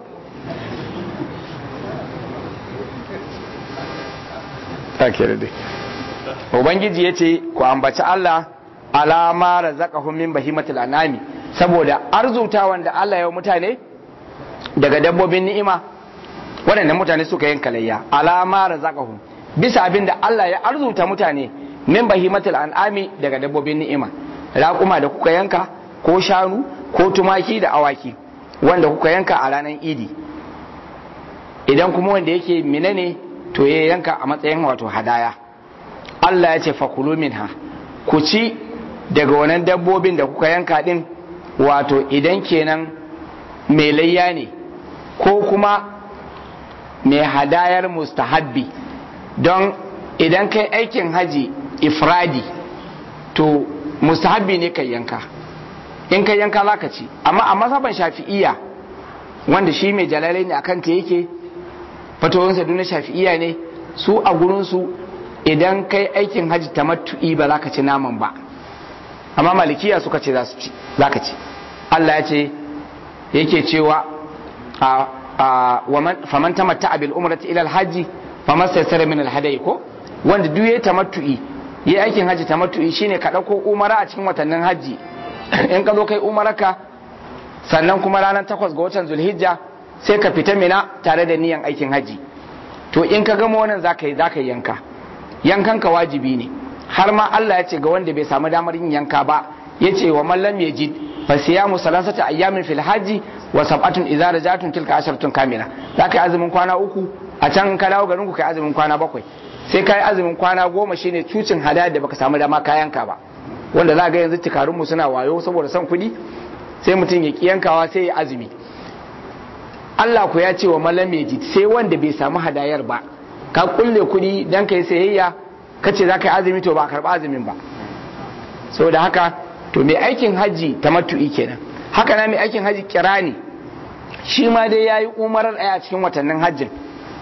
ubangiji ya ce ku ambaci Allah alama razaqahum min bahimatil anami saboda arzuta wanda Allah ya mutane daga dabbobin ni'ima waɗanda mutane suka yin kalayya alama razaqahum bisa abin da Allah ya arzuta mutane min bahimatul an'ami daga dabbobin ni'ima raƙuma da kuka yanka ko shanu ko tumaki da awaki wanda kuka yanka a ranar idi idan kuma wanda yake mina ne to ya yanka a matsayin wato hadaya Allah ya ce fakulu minha ku ci daga wannan dabbobin da kuka yanka din wato idan kenan mai layya ne ko kuma mai hadayar mustahabbi don idan kai aikin haji ifradi to mustahabbi ne kai yanka in kai yanka za ka ci amma a mazhaban shafi'iyya wanda shi mai jalalai ne akan ta yake fatowarsa duna shafi'iyya ne su a gurinsu idan kai aikin haji tamattu'i ba za ka ci naman ba amma malikiya suka ce za ka ci Allah ya ce yake cewa faman tamatta bil umrati ila alhaji faman saysara min alhadai ko wanda duk yayi tamattu'i yayi aikin haji tamattu'i shine ka dauko umara a cikin watannin haji in ka zo kai umaraka sannan kuma ranar takwas ga watan zulhijja sai ka fita mina tare da niyan aikin haji to in ka gama wannan zaka yi zaka yanka yankan ka wajibi ne har ma Allah ya ce ga wanda bai samu damar yin yanka ba ya ce wa mallam yajid fa siyamu salasata ayyamin fil haji wa sab'atun idza rajatun tilka asharatun kamila zaka yi azumin kwana uku a can ka dawo garin ku kai azumin kwana bakwai sai kai azumin kwana goma shine cucin hadaya da baka samu dama ka yanka ba wanda za ga yanzu tikarun mu suna wayo saboda son kuɗi sai mutum ya yankawa sai ya azumi Allah ku ya ce wa mallam yajid sai wanda bai samu hadayar ba ka kulle kuɗi dan kai sayayya kace za ka yi azumi to ba karɓa azumin ba saboda haka to mai aikin haji tamattu'i kenan haka na mai aikin haji kirani shi ma dai yayi umarar ɗaya a cikin watannin hajjin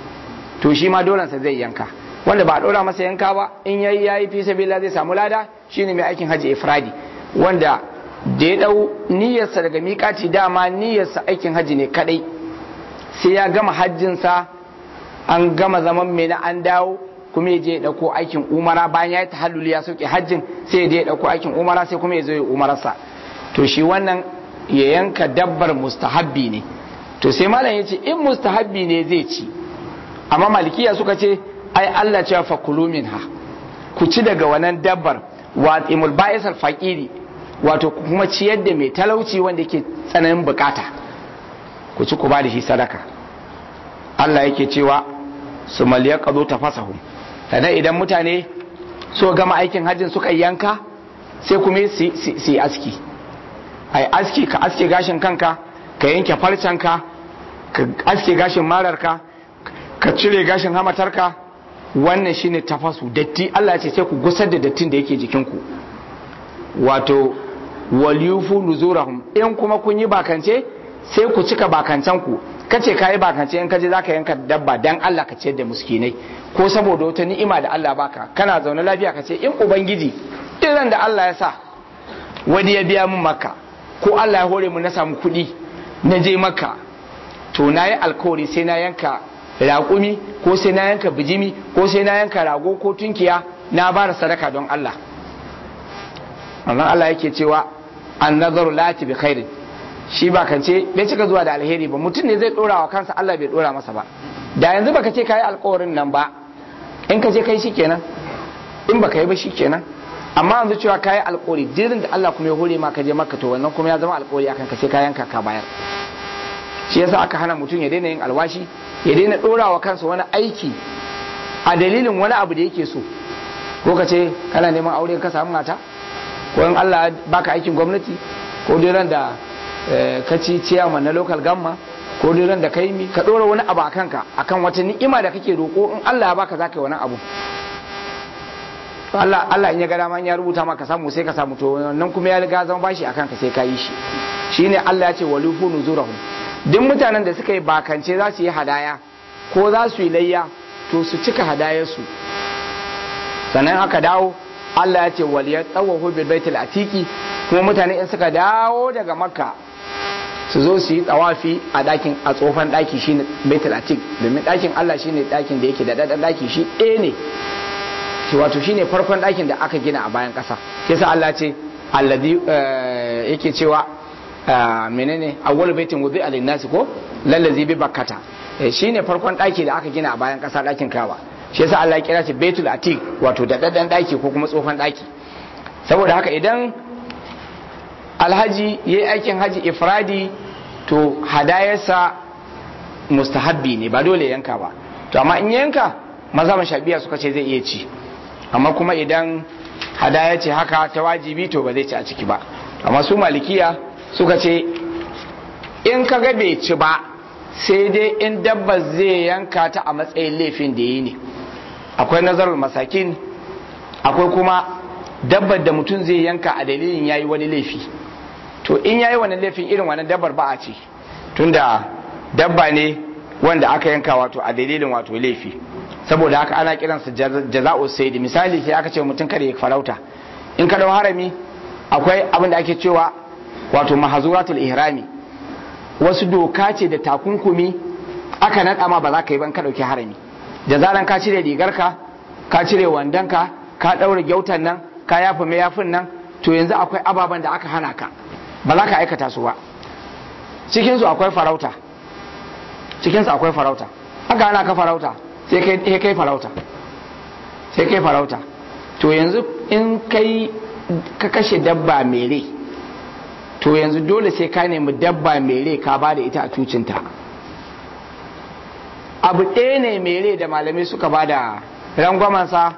to shi ma dolansa zai yanka wanda ba a ɗora masa yanka ba in yayi yayi fi sabila zai samu lada shine mai aikin haji ifradi wanda da ya dau niyyarsa daga miƙaci dama niyyarsa aikin haji ne kadai sai ya gama hajjinsa an gama zaman mai na an dawo kuma ya je ya dauko aikin umara bayan ya yi tahalluli ya sauke hajjin sai ya je ya dauko aikin umara sai kuma ya zo ya umararsa to shi wannan ya yanka dabbar mustahabbi ne to sai malam ya ce in mustahabbi ne zai ci amma malikiya suka ce ai Allah cewa fa kulu minha ku ci daga wannan dabbar wa imul ba'is al faqiri wato kuma ciyar da mai talauci wanda yake tsananin bukata ku ci ku ba da shi sadaka Allah yake cewa su maliya qadu tafasahum sannan idan mutane so gama aikin hajjin suka yanka sai kuma su yi aski ai aski ka aske gashin kanka ka yanke farcenka ka aske gashin mararka ka cire gashin hamatarka wannan shine tafasu datti Allah ya ce sai ku gusar da dattin da yake jikinku wato waliyufu nuzurahum in kuma kun yi bakance sai ku cika bakancan ku kace ka yi bakance in kaje zaka yanka dabba dan Allah ka ciyar da muskinai ko saboda wata ni'ima da Allah baka kana zaune lafiya ka ce in ubangiji irin da Allah ya sa wani ya biya min makka ko Allah ya hore mu na samu kuɗi na je makka to na yi alkawari sai na yanka raƙumi ko sai na yanka bijimi ko sai na yanka rago ko tunkiya na bara sadaka don Allah amma Allah yake cewa an nazaru lati bi khairin shi ba kan ce bai cika zuwa da alheri ba mutum ne zai dora wa kansa Allah bai dora masa ba da yanzu baka ce kai alƙawarin nan ba in ka je kai shikenan in baka yi ba shikenan amma yanzu cewa kai alƙawari jirin da Allah kuma ya hore ma ka je maka to wannan kuma ya zama alƙawari akan ka sai ka yanka ka bayar shi yasa aka hana mutum ya daina yin alwashi ya daina dora wa kansa wani aiki a dalilin wani abu da yake so ko ka ce kana neman aure ka samu mata ko in Allah baka aikin gwamnati ko dai ran da ka ci ciyaman na local gamma ko dai ran da kai mi ka dora wani abu a kanka akan wata ni'ima da kake roko in Allah ya baka zaka yi wani abu Allah Allah in ya ga dama ya rubuta maka samu sai ka samu to wannan kuma ya riga zama bashi akan ka sai ka yi shi shine Allah ya ce walufu nuzurahum duk mutanen da suka yi bakance za su yi hadaya ko za su yi layya to su cika hadayarsu sannan aka dawo Allah ya ce waliyar tsawahu bil baitul atiki kuma mutane in suka dawo daga makka su zo su yi tsawafi a dakin a tsofan daki shine baitul atik domin dakin Allah shine dakin da yake da dadan daki shi ɗaya ne shi wato shine farkon dakin da aka gina a bayan ƙasa yasa Allah ce alladhi yake cewa menene awwal baitin wudi alin nasi ko lallazi bi bakkata shine farkon daki da aka gina a bayan ƙasa dakin kawa shi yasa Allah ya kira shi baitul atik wato da dadan daki ko kuma tsofan daki saboda haka idan alhaji yayi aikin haji ifradi to hadayarsa mustahabbi ne ba dole yanka ba to amma in yanka maza shabiya suka ce zai iya ci amma kuma idan hadaya ce haka ta wajibi to ba zai ci a ciki ba amma su malikiya suka ce in ka ga bai ci ba sai dai in dabba zai yanka ta a matsayin laifin da yi ne akwai nazarar masakin akwai kuma dabbar da mutum zai yanka a dalilin yayi wani laifi to in yayi wani laifin irin wani dabbar ba a ce tunda dabba ne wanda aka yanka wato a dalilin wato laifi saboda haka ana kiransa jaza'u saidi misali sai aka ce mutum kada ya farauta in ka dau harami akwai abin da ake cewa wato mahazuratul ihrami wasu doka ce da takunkumi aka naɗa ma ba za ka yi ban ka ɗauki harami da zaran ka cire rigarka ka cire wandonka ka ɗaure gyautan nan ka yafi mayafin nan to yanzu akwai ababen da aka hana ka ba za ka aikata su ba cikinsu akwai farauta cikinsu akwai farauta haka hana ka farauta sai kai kai farauta sai kai farauta to yanzu in kai ka kashe dabba mere to yanzu dole sai ka nemi dabba mere ka ba da ita a tucinta abu ɗaya ne mere da malamai suka ba da rangwamansa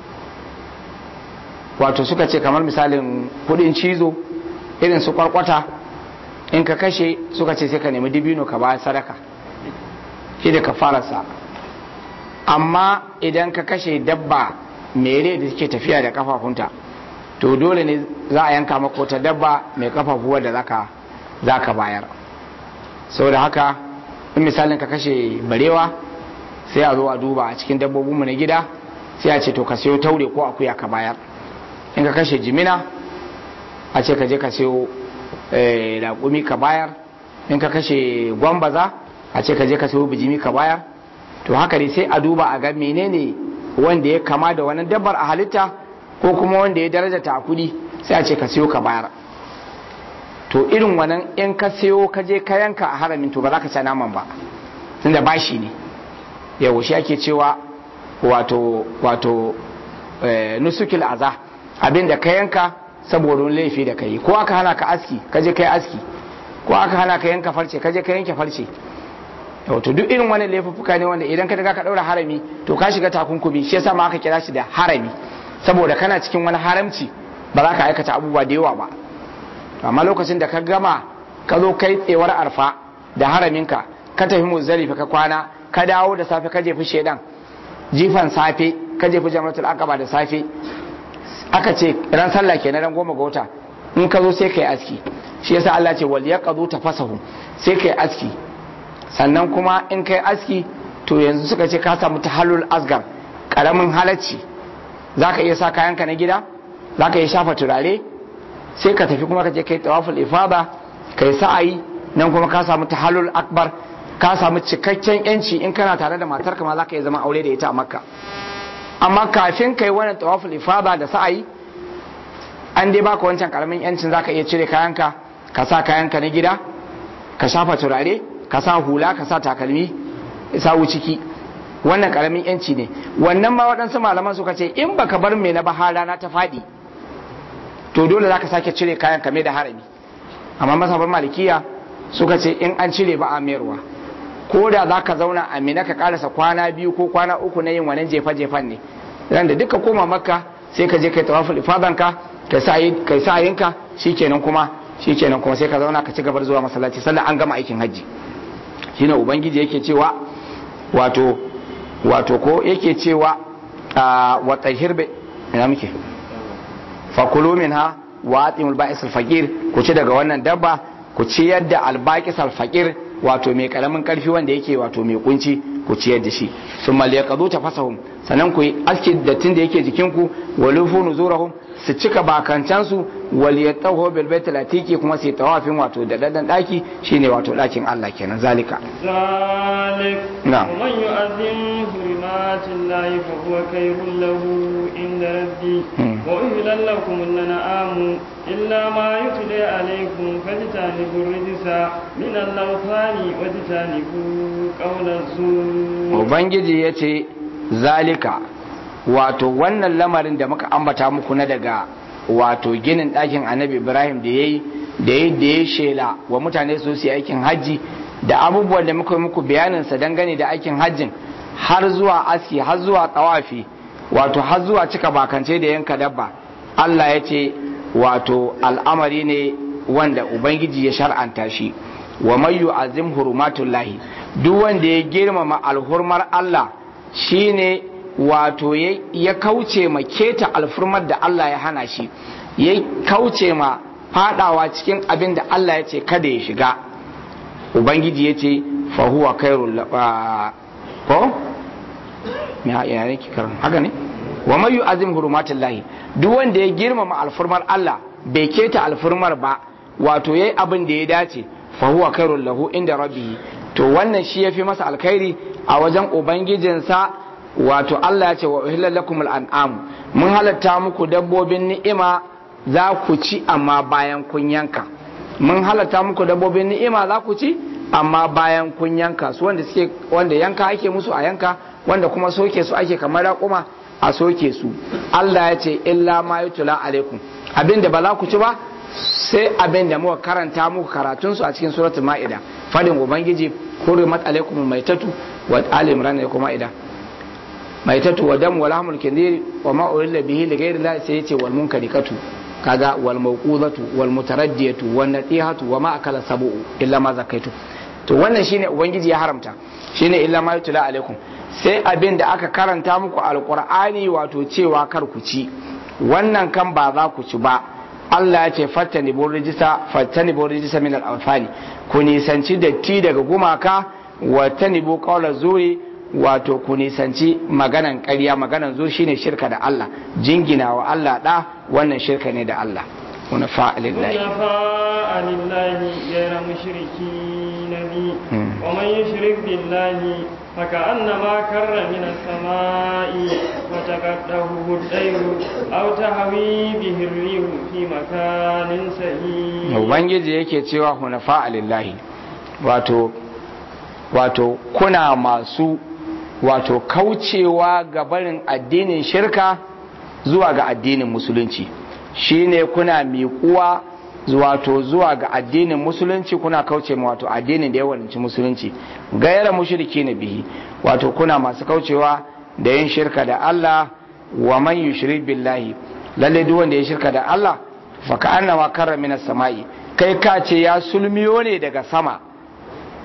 wato suka ce kamar misalin kudin cizo irin su kwarkwata in ka kashe suka ce sai ka nemi dibino ka ba sadaka shi da ka farasa amma idan ka kashe dabba mere da suke tafiya da kafafunta to dole ne za a yanka maka wata dabba mai kafafu wadda za ka bayar saboda haka in misalin ka kashe barewa sai a zo a duba a cikin dabbobinmu na gida sai a ce to ka sayo taure ko akuya ka bayar in ka kashe jimina a ce ka je ka sayo raƙumi ka bayar in ka kashe gwambaza a ce ka je ka sayo bijimi ka bayar to haka ne sai a duba a ga menene wanda ya kama da wannan dabbar a halitta ko kuma wanda ya daraja ta kudi sai a ce ka siyo ka bayar to irin wannan in ka siyo ka je ka yanka a haramin to ba za ka ci naman ba tunda bashi ne yau shi ake cewa wato wato nusukil aza abin da ka yanka saboda wani laifi da ka yi ko aka hana ka aski ka je ka yi aski ko aka hana ka yanka farce ka je ka yanke farce wato duk irin wani laifuffuka ne wanda idan ka riga ka daura harami to ka shiga takunkumi shi yasa ma aka kira shi da harami saboda kana cikin wani haramci ba za ka aikata abubuwa da yawa ba amma lokacin da ka gama ka zo kai tsewar arfa da haraminka ka ka tafi muzdalifa ka kwana ka dawo da safe ka jefi shedan jifan safe ka jefi jamratul aqaba da safe aka ce ran sallah kenan ran goma ga wata in ka zo sai kai aski shi yasa Allah ce wal yaqadu tafasahu sai kai aski sannan kuma in kai aski to yanzu suka ce ka samu tahallul asgar karamin halacci zaka iya sa kayanka na gida zaka iya shafa turare sai ka tafi kuma ka je kai tawaful ifada kai sa'ayi nan kuma ka samu tahallul akbar ka samu cikakken yanci in kana tare da matarka ma zaka iya zama aure da ita a makka amma kafin kai wannan tawaful ifada da sa'ayi an dai baka wancan karamin yancin zaka iya cire kayanka ka sa kayanka na gida ka shafa turare ka sa hula ka sa takalmi sawu ciki wannan karamin yanci ne wannan ma waɗansu malaman suka ce in baka bar mai na bahara na ta faɗi to dole zaka sake cire kayan kame da harami amma masabar malikiya suka ce in an cire ba a mayarwa ko da zaka zauna a mina ka karasa kwana biyu ko kwana uku na yin wannan jefa-jefan ne ran da duka koma makka sai ka je kai tawaful ifadanka kai sa yinka shikenan kuma shikenan kuma sai ka zauna ka ci gabar zuwa masallaci sannan an gama aikin hajji shine ubangiji yake cewa wato wato ko yake cewa wa tahir bi ina muke fakulu minha wa atimul ba'is al-faqir ku ci daga wannan dabba ku ci yadda al-baqis al-faqir wato mai karamin karfi wanda yake wato mai kunci ku ciyar da shi sun maliyakadu ta fasahun sannan ku yi aski dattin da yake jikinku walufu nuzurahum su cika bakancansu waliyatahu bil baitul atiqi kuma su tawafin wato da dadan daki shine wato dakin Allah kenan zalika zalik na'am man yu'azzim hurmatillahi fa huwa khairul lahu inda rabbi wa uhilla lakum an-na'am illa ma yutla alaykum fajtanibu rijsa min al-awthani wajtanibu qawla zur ubangiji yace zalika wato wannan lamarin da muka ambata muku na daga wato ginin ɗakin annabi ibrahim da ya yi da ya da ya shela wa mutane su su aikin hajji da abubuwan da muka yi muku bayaninsa dangane da aikin hajjin har zuwa aski har zuwa tsawafi wato har zuwa cika bakance da yanka dabba allah ya ce wato al'amari ne wanda ubangiji ya shar'anta shi wa mai yu'azim hurumatullahi duk wanda ya girmama alhurmar allah shine wato ya kauce ma keta alfurmar da Allah ya hana shi ya kauce ma fadawa cikin abin da Allah ya ce kada ya shiga ubangiji ya ce fahuwa kairul ko me ya ne karan haka ne wa mayu azim hurumatin lahi duk wanda ya girmama alfurmar Allah bai keta alfurmar ba wato yayi abin da ya dace fahuwa kairul lahu inda rabbihi to wannan shi yafi masa alkhairi a wajen ubangijinsa wato Allah ya ce wa uhillal lakum al'am mun halatta muku dabbobin ni'ima za ku ci amma bayan kun yanka mun halatta muku dabbobin ni'ima za ku ci amma bayan kun yanka su wanda suke wanda yanka ake musu a yanka wanda kuma soke su ake kamar raƙuma a soke su Allah ya ce illa ma yutula alaikum abinda ba za ku ci ba sai abin da muka karanta muku karatun su a cikin suratul ma'ida fadin ubangiji hurimat alaikum maitatu wa ali imran ya kuma ida maitatu wa dam wa lahmul khinzir wa ma urilla bihi li ghayri Allah sai yace wal munkarikatu kaga wal mawqudatu wal mutaraddiyatu wan natihatu wa ma akala sabu illa ma zakaitu to wannan shine ubangiji ya haramta shine illa ma yutla alaikum sai abin da aka karanta muku alqur'ani wato cewa kar ku ci wannan kan ba za ku ci ba Allah ya ce fattani bo rijisa fattani bo rijisa min al-awfani ku nisanci datti daga gumaka wa tanibu qawla zuri wato ku nisanci maganan ƙarya maganan zur shine shirka da Allah jingina wa Allah da wannan shirka ne da Allah wani fa'alillahi حنفاء لله غير مشركين به ومن يشرك بالله فكأنما كر من السماء وتقطعه الطير أو تهوي به الريح في مكان سهيل ubangiji yake cewa hunafa lillahi wato wato kuna masu wato kaucewa ga barin addinin shirka zuwa ga addinin musulunci shine kuna miƙuwa wato zuwa ga addinin musulunci kuna kauce ma wato addinin da ya wadanci musulunci gaira mushriki na bihi wato kuna masu kaucewa da yin shirka da Allah wa man yushrik billahi lalle duk wanda ya shirka da Allah fa ka annama karra minas sama'i kai ka ce ya sulmiyo ne daga sama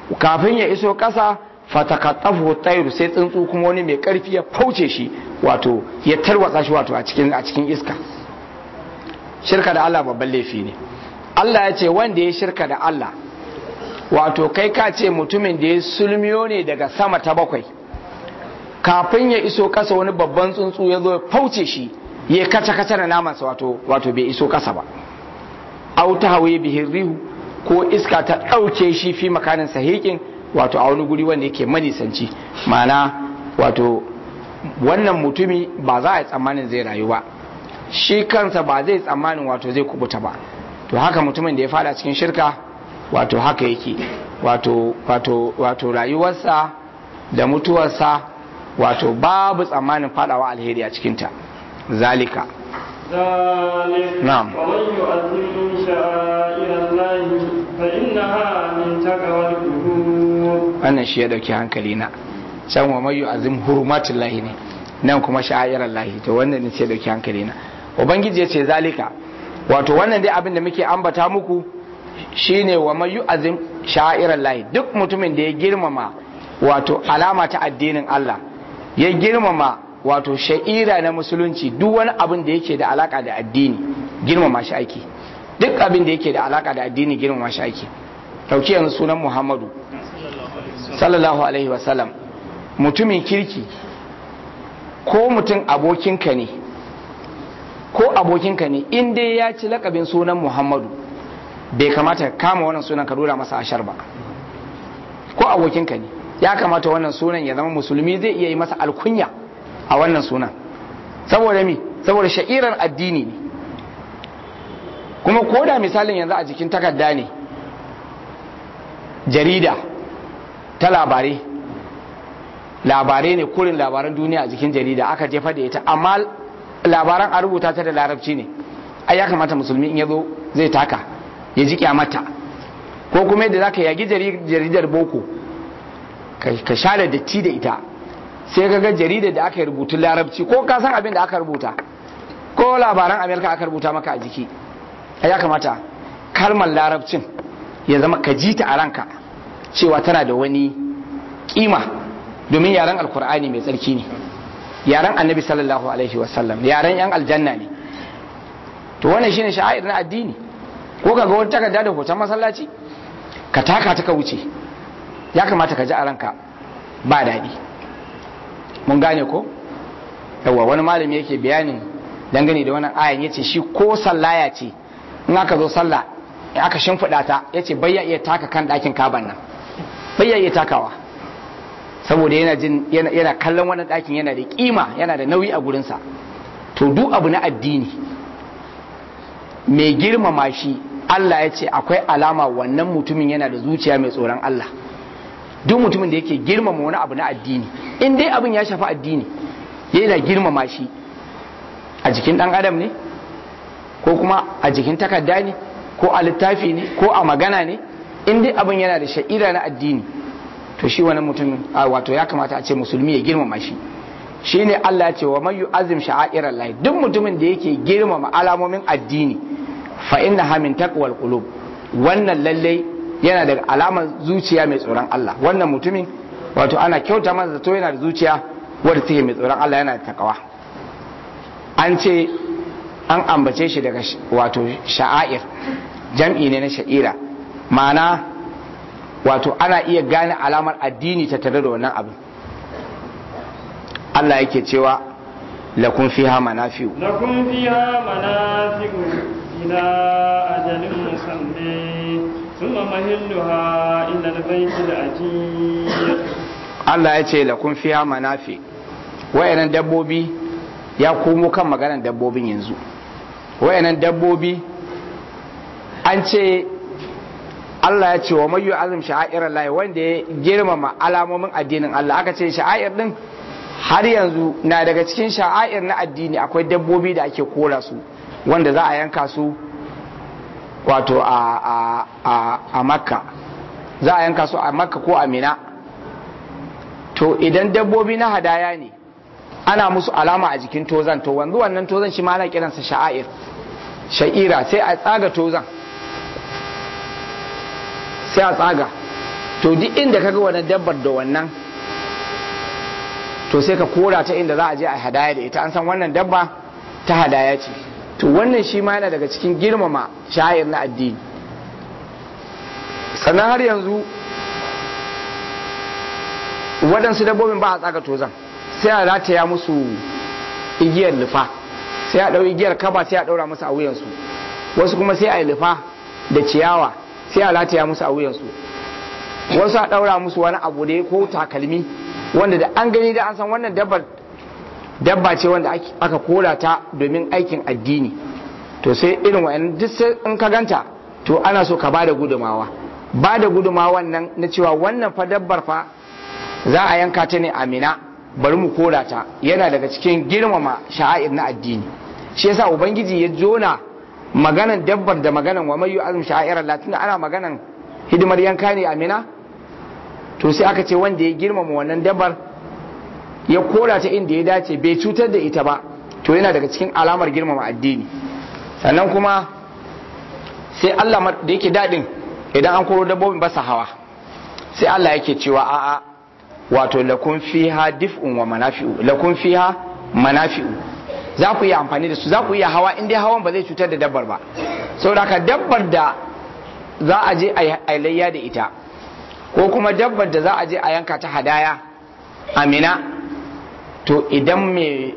kafin ya iso ƙasa fatakattafu tayru sai tsuntsu kuma wani mai karfi ya fauce shi wato ya tarwatsa shi wato a cikin a cikin iska shirka da Allah babban laifi ne Allah ya ce wanda ya shirka da Allah wato kai ka ce mutumin da ya sulmiyo ne daga sama ta bakwai kafin ya iso kasa wani babban tsuntsu ya zo ya fauce shi ya kaca kaca da namansa wato wato bai iso kasa ba au ta hawaye bihin rihu ko iska ta ɗauke shi fi makanin sahikin wato a wani guri wanda yake manisanci ma'ana wato wannan mutumi ba za a yi tsammanin zai rayu ba shi kansa ba zai tsammanin wato zai kubuta ba to haka mutumin da ya fada cikin shirka wato haka yake wato wato wato rayuwarsa da mutuwarsa wato babu tsammanin fadawa alheri a cikinta zalika ذلك نعم. ومن يؤذن شعائر الله فإنها من تقوى القلوب wannan shi ya dauki hankali na can wa mayu azim hurumatin lahi ne nan kuma sha'irar lahi to wannan ne sai ya dauki hankali na ubangiji ya ce zalika wato wannan dai abin da muke ambata muku shine wa mayu azim sha'irar lahi duk mutumin da ya girmama wato alama ta addinin Allah ya girmama wato sha'ira na musulunci duk wani abin da yake da alaka da addini girmama shi ake duk abin da yake da alaka da addini girmama shi ake dauki yanzu sunan Muhammadu sallallahu alaihi wasallam mutumin kirki ko mutum abokinka ne ko abokinka ne in dai ya ci lakabin sunan muhammadu bai kamata ka kama wannan sunan ka dora masa ashar ba ko abokinka ne ya kamata wannan sunan ya zama musulmi zai iya yi masa alkunya a wannan sunan saboda mi saboda sha'irar addini ne kuma ko da misalin yanzu a jikin takarda ne jarida ta labarai labarai ne kurin labaran duniya a jikin jarida aka jefa da ita amma labaran a rubuta ta da larabci ne ai ya kamata musulmi in ya zo zai taka ya ji kyamata ko kuma yadda za ka yagi jaridar boko ka share datti da ita sai ka ga jaridar da aka yi rubutun larabci ko ka san abin da aka rubuta ko labaran amerika aka rubuta maka a jiki ai ya kamata kalmar larabcin ya zama ka ji ta a ranka cewa tana da wani kima domin yaren alkur'ani mai tsarki ne yaren annabi sallallahu alaihi wasallam yaren yan aljanna ne to wannan shine sha'air na addini ko ka ga wani takarda da hoton masallaci ka taka ta ka wuce ya kamata ka ji a ranka ba daɗi mun gane ko yawa wani malami yake bayanin dangane da wannan ayan yace shi ko sallaya ce in aka zo sallah in aka shimfiɗa ta yace bai ya iya taka kan ɗakin kaban nan bai ya iya takawa saboda yana jin yana kallon wannan ɗakin yana da kima yana da nauyi a gurinsa to duk abu na addini mai girmama shi Allah ya ce akwai alama wannan mutumin yana da zuciya mai tsoron Allah duk mutumin da yake girmama wani abu na addini in dai abin ya shafi addini yana girmama shi a jikin ɗan adam ne ko kuma a jikin takarda ne ko a littafi ne ko a magana ne in dai abin yana da sha'ira na addini to shi wani mutumin wato ya kamata a ce musulmi ya girmama shi shi ne Allah ya ce wa mayu azim sha'airar lahi duk mutumin da yake girmama alamomin addini fa inna ha min taqwal qulub wannan lalle yana da alamar zuciya mai tsoron Allah wannan mutumin wato ana kyauta masa zato yana da zuciya wadda take mai tsoron Allah yana da takawa an ce an ambace shi daga wato sha'air jam'i ne na sha'ira ma'ana wato ana iya gane alamar addini ta tare da wannan abin Allah yake cewa lakun fiha manafi'u لكم فيها منافع إلى أجل مسمى ثم مهلها إلى البيت العتيق Allah ya ce lakun fiha manafi wayannan dabbobi ya komo kan maganar dabbobin yanzu wayannan dabbobi an ce Allah ya ce wa mayu azum sha'airar lahi wanda ya girmama alamomin addinin Allah aka ce sha'air din har yanzu na daga cikin sha'air na addini akwai dabbobi da ake kora su wanda za a yanka su wato a, a, a, a makka za a yanka su a makka ko a mina to idan dabbobi na hadaya ne ana musu alama a jikin tozan to wanzu wannan tozan shi ma ana kiransa sha'air sha'ira sai a tsaga tozan sai a tsaga to duk inda kaga wannan dabbar da wannan to sai ka kora ta inda za a je a hadaya da ita an san wannan dabba ta hadaya ce to wannan shi ma yana daga cikin girmama sha'ir na addini sannan har yanzu waɗansu dabbobin ba a tsaga tozan sai a rataya musu igiyar lufa sai a ɗau igiyar kaba sai a ɗaura musu a wuyansu wasu kuma sai a yi lufa da ciyawa sai a rataya musu a wuyansu wasu a ɗaura musu wani abu da ko takalmi wanda da an gani da an san wannan dabbar dabba ce wanda aka kora ta domin aikin addini to sai irin wa'annan duk sai in ka ganta to ana so ka bada gudumawa bada gudumawan nan na cewa wannan fa dabbar fa za a yanka ta ne amina bari mu kora ta yana daga cikin girmama sha'air na addini shi yasa ubangiji ya jona maganan dabbar da maganan wa mayu azum sha'airar latin ana maganan hidimar yanka ne amina to sai aka ce wanda ya girmama wannan dabbar ya kora ta inda ya dace bai cutar da ita ba to yana daga cikin alamar girmama addini sannan kuma sai Allah da yake daɗin idan an koro dabbobin ba su hawa sai Allah yake cewa a'a wato lakun fiha dif'un wa manafi'u lakun fiha manafi'u za ku iya amfani da su za ku iya hawa in dai hawan ba zai cutar da dabbar ba saboda ka dabbar da za a je a layya da ita ko kuma dabbar da za a je a yanka ta hadaya amina to idan mai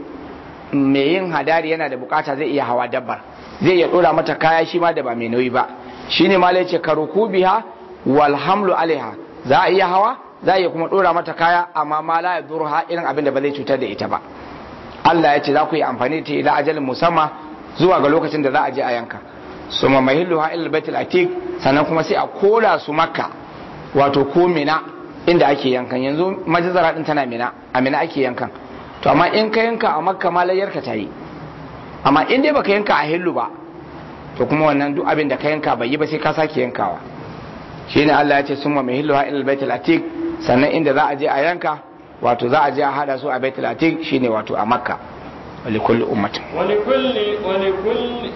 yin hadari yana da bukata zai iya hawa dabbar zai iya dora mata kaya shi ma da ba mai nauyi ba shine ma ce karuku biha wal hamlu alaiha za a iya hawa za a iya kuma dora mata kaya amma ma la yadurha irin abin da ba zai cutar da ita ba Allah ya ce za ku yi amfani da ta ila ajalin musamman zuwa ga lokacin da za a je a yanka suma mahilluha ila baitul atiq sannan kuma sai a koda su makka wato ko mina inda ake yankan yanzu majazara din tana mina a mina ake yankan to amma in ka yanka a makka ma layyarka ta yi amma in dai baka yanka a hillu ba to kuma wannan duk abin da ka yanka bai yi ba sai ka sake yankawa shine Allah ya ce summa mahilluha ila baitul atiq sannan inda za a je a yanka wato za a je a hada su a baitul atiq shine wato a makka walikulli ummatin walikulli walikulli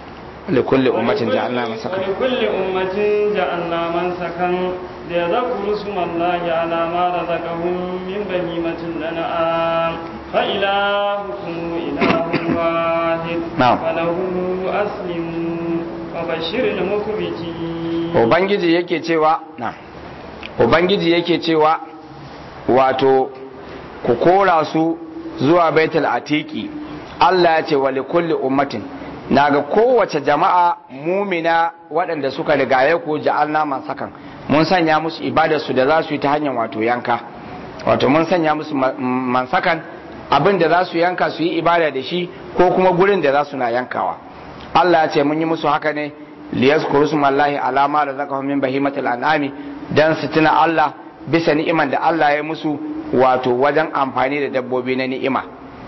لكل أمة جعلنا منسكا ولكل أمة جعلنا منسكا ليذكروا اسم الله على ما رزقهم من بهيمة الأنعام فإلهكم إله واحد نعم. فله أسلموا وبشر المخبتين Ubangiji yake cewa na Ubangiji yake cewa wato ku kora su zuwa baitul atiki Allah ya ce wa likulli ummatin na ga kowace jama'a mumina waɗanda suka rigaye ku ja'alna mansakan mun sanya musu ibadar su da za su yi ta hanyar wato yanka wato mun sanya musu mansakan abin da za su yanka su yi ibada da shi ko kuma gurin da za su na yankawa Allah ya ce mun yi musu haka ne liyazkuru smallahi alama da zaka min bahimatul an'ami dan su tuna Allah bisa ni'iman da Allah ya musu wato wajen amfani da dabbobi na ni'ima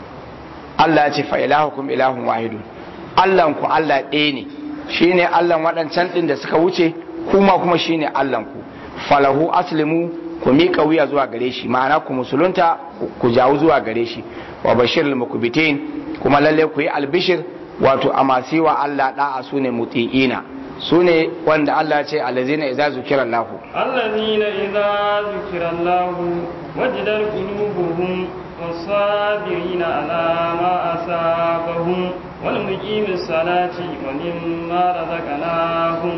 Allah ya ce fa ilahukum ilahun wahidun Allahnku Allah ɗaya ne shi ne Allahn waɗancan ɗin da suka wuce kuma kuma shi ne Allahnku falahu aslimu ku miƙa wuya zuwa gare shi ma'ana ku musulunta ku jawo zuwa gare shi wa bashir mukubitin kuma lalle ku yi albishir wato a masu yi wa Allah ɗa'a su ne muti'ina su ne wanda Allah ce alazina idza zukira Allah الذين إذا ذكر الله وجدت قلوبهم والصابرين على ما أصابهم والمقيم الصلاة ومما رزقناهم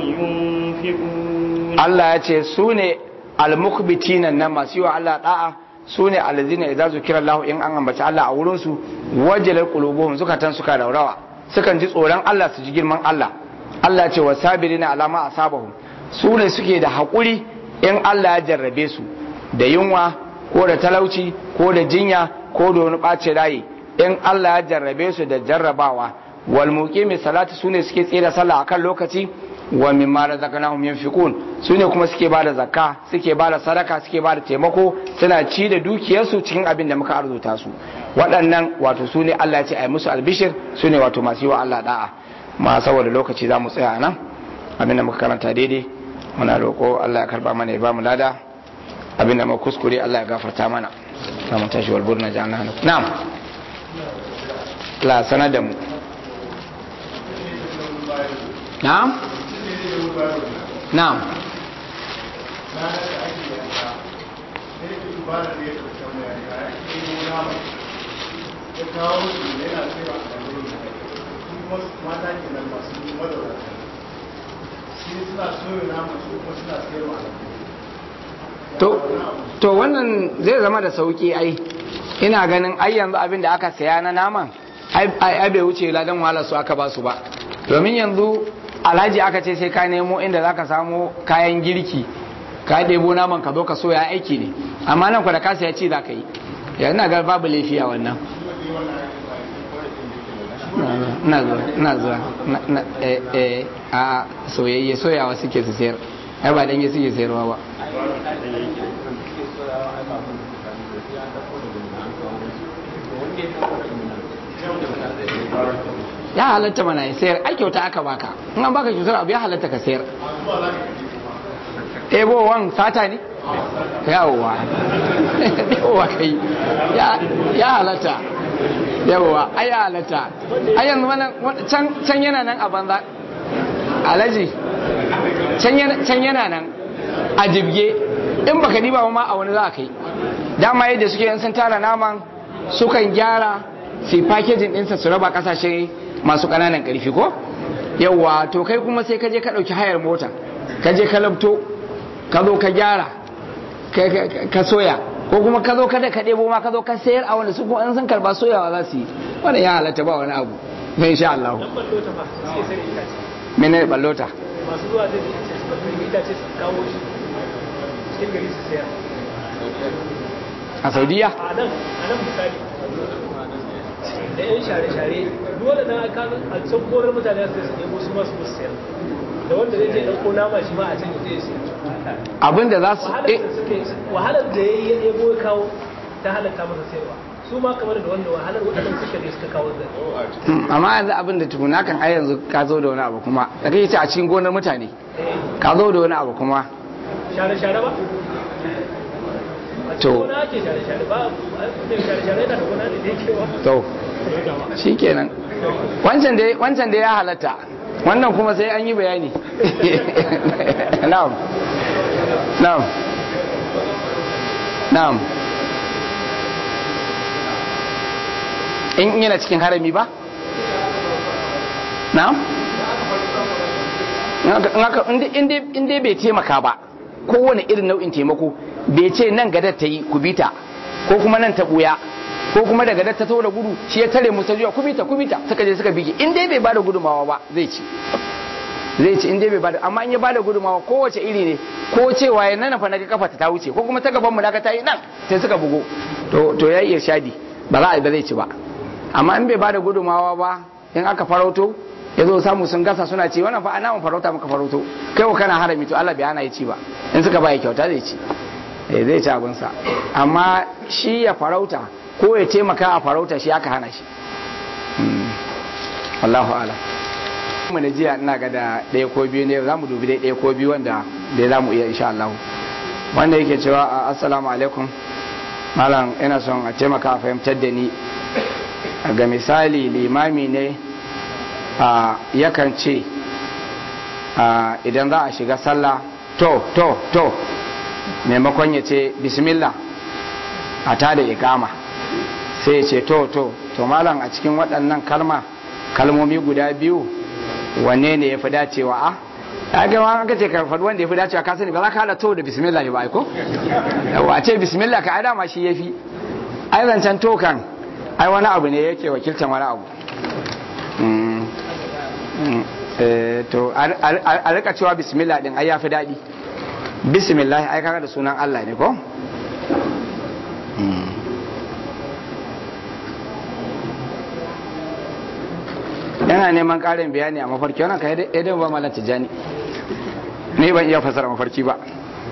ينفقون Allah ya ce su ne almukbitina nan masu yi wa Allah da'a su ne alazina idza zukira Allah in an ambaci Allah a wurin su wajalar qulubuhum zukatan suka raurawa sukan ji tsoron Allah su ji girman Allah Allah ce wa sabirina alama asabahum su ne suke da haƙuri in Allah ya jarrabe su da yunwa ko da talauci ko da jinya ko da wani ɓace rayi in Allah ya jarrabe su da jarrabawa wal muqimi salati su ne suke tsira sallah akan lokaci wa mimma razaqnahum yunfiqun su ne kuma suke bada zakka suke bada sadaka suke bada taimako suna ci da dukiyarsu cikin abin da muka arzuta su waɗannan wato su ne Allah ya ce ai musu albishir su ne wato masu yi wa Allah da'a ma saboda lokaci za mu tsaya nan abin da muka karanta daidai muna roƙo Allah ya karba mana ya ba mu lada abin da muka kuskure Allah ya gafarta mana za mu tashi wal burna jana hannu na'am la sanar da mu na'am na'am ba da ya ɗauki mai yanka ya ke yi nama ya kawo su yana tsira a ɗan kuma mata ke nan masu madaurata shi suna soya nama su kuma suna sayarwa to to wannan zai zama da sauki ai ina ganin ai yanzu abin da aka saya na naman ai ai bai wuce ladan wahalar su aka ba su ba domin yanzu alhaji aka ce sai ka nemo inda zaka samo kayan girki ka ɗebo naman ka zo ka soya aiki ne amma nan ku da ka saya ci za ka yi ya ina ga babu laifi a wannan ina zuwa ina zuwa na eh eh a soyayye soyawa suke su sayar ai ba dange suke sayarwa ba ya halatta mana ya sayar ai kyauta aka baka in an baka kyautar abu ya halatta ka sayar ebowan sata ne yawowa yawowa kai ya halatta yawowa ai ya halatta ai yanzu can yana nan a banza alaji can yana nan a jibge in baka diba ma a wani za a kai dama yadda suke yin sun tara naman sukan gyara su packaging ɗinsa su raba kasashe masu ƙananan ƙarfi ko yawa to kai kuma sai ka je ka ɗauki hayar mota ka je ka labto ka zo ka gyara ka soya ko kuma ka zo kada ka ɗebo ma ka zo ka sayar a wanda su kuma in sun karba soyawa za su yi wannan ya halatta ba wani abu na insha Allah mene ballota masu zuwa zai ce su bakin itace su kawo shi cikin gari su sayar a saudiya a nan a nan misali da yan share-share dole na aka a can korar mutane su su nemo su masu musu sayar da wanda zai je ɗauko nama shi ma a can zai sayar abinda za su wahalar da ya yi ya ɗebo ya kawo ta halatta masa sayarwa su ma kamar da wanda wahalar waɗannan suka ne suka kawo zai amma yanzu abin da tukuna kan ai yanzu ka zo da wani abu kuma da kai ce a cikin gonar mutane ka zo da wani abu kuma share-share ba to gona ake share-share ba mai share-share yana da gona da yake wa to shikenan wancan da wancan da ya halatta wannan kuma sai an yi bayani na'am na'am na'am in yana cikin harami ba na'am in dai bai taimaka ba kowane irin nau'in taimako bai ce nan gadar ta yi kubita ko kuma nan ta buya ko kuma da gadar ta taura gudu shi ya tare musa zuwa kubita kubita suka je suka bige in dai bai bada gudumawa ba zai ci zai ci in dai bai bada amma in ya bada gudumawa kowace iri ne ko cewa ya nana fa naga kafa ta wuce ko kuma ta gaban mu naga ta yi nan sai suka bugo to to ya iya shadi ba za a ba zai ci ba amma in bai bada gudumawa ba in aka farauto ya zo samu sun gasa suna ci wannan fa ana mun farauta muka farauto kai wa kana harami to Allah bai hana ya ci ba in suka bai kyauta zai ci eh zai ci abin sa amma shi ya farauta ko ya taimaka a farauta shi aka hana shi Allahu a'lam mu na jiya ina ga da ɗaya ko biyu ne za mu dubi dai ɗaya ko biyu wanda da za mu iya insha Allah wanda yake cewa assalamu alaikum malam ina son a taimaka a fahimtar da ni ga misali limami ne yakan ce idan za a shiga sallah to to to maimakon ya ce bismillah a ta da ikama sai ya ce to to to malam a cikin waɗannan kalma kalmomi guda biyu wanne ne ya fi dacewa a ya ga wani aka ce ka faɗi wanda ya fi dacewa ka sani ba za ka hada to da bismillah ba ko yawa a ce bismillah ka ai dama shi ya fi ai zancen to kan ai wani abu ne yake wakiltan wani abu to a rika cewa bismillah din ai yafi daɗi bismillah ai kaga da sunan Allah ne ko yana neman ƙarin bayani a mafarki wannan kai idan ba malam tijani ne ban iya fasara mafarki ba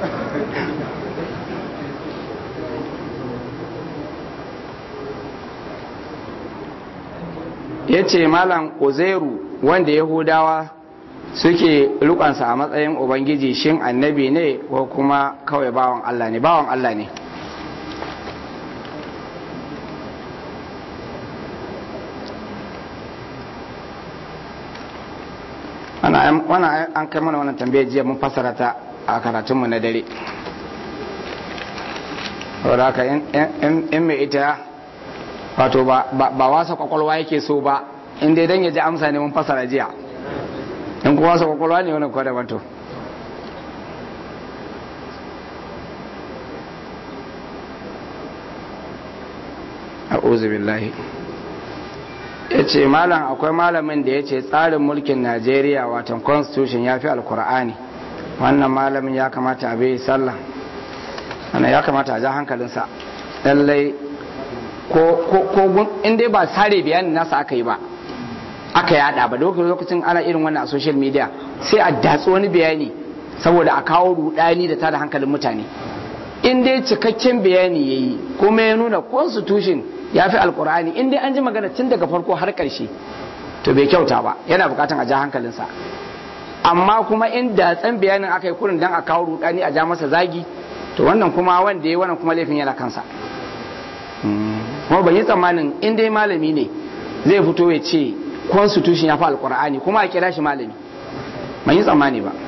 ya ce malam uzairu wanda yahudawa suke rukansa a matsayin ubangiji shin annabi ne ko kuma kawai bawan allah ne bawan allah ne wannan an kai mana wannan tambayar jiya mun fassara ta a karatunmu na dare saboda haka in mai ita wato ba wasa kwakwalwa yake so ba in dai dan ya ji amsa ne mun fasara jiya in kuma wasa kwakwalwa ne wani kwada wato a'udhu billahi ya ce malam akwai malamin da ya ce tsarin mulkin najeriya watan constitution ya fi alkur'ani wannan malamin ya kamata a bai sallah wannan ya kamata a ja hankalinsa lallai ko inda ba sare bayanin nasa aka yi ba aka yada ba lokacin ana irin wannan a social media sai a datsi wani bayani saboda a kawo rudani da tada hankalin mutane in dai cikakken bayani ya yi kuma ya nuna constitution ya fi alkur'ani in dai an ji magana tun daga farko har karshe to bai kyauta ba yana bukatan a ja hankalinsa amma kuma in datsen bayanin aka yi kurin dan a kawo rudani a ja masa zagi to wannan kuma wanda ya wannan kuma laifin yana kansa kuma ban yi tsammanin in dai malami ne zai fito ya ce constitution ya fi alkur'ani kuma a kira shi malami ban yi tsammani ba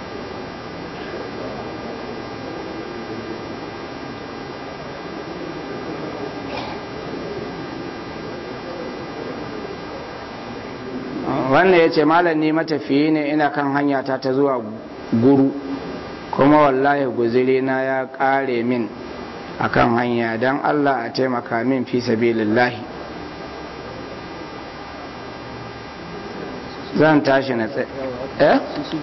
wannan ya ce malam ne matafiyi ne ina kan hanya ta ta zuwa guru kuma wallahi guziri na ya kare min akan hanya don allah a taimaka min fi sabilillahi zan tashi na tsaye eh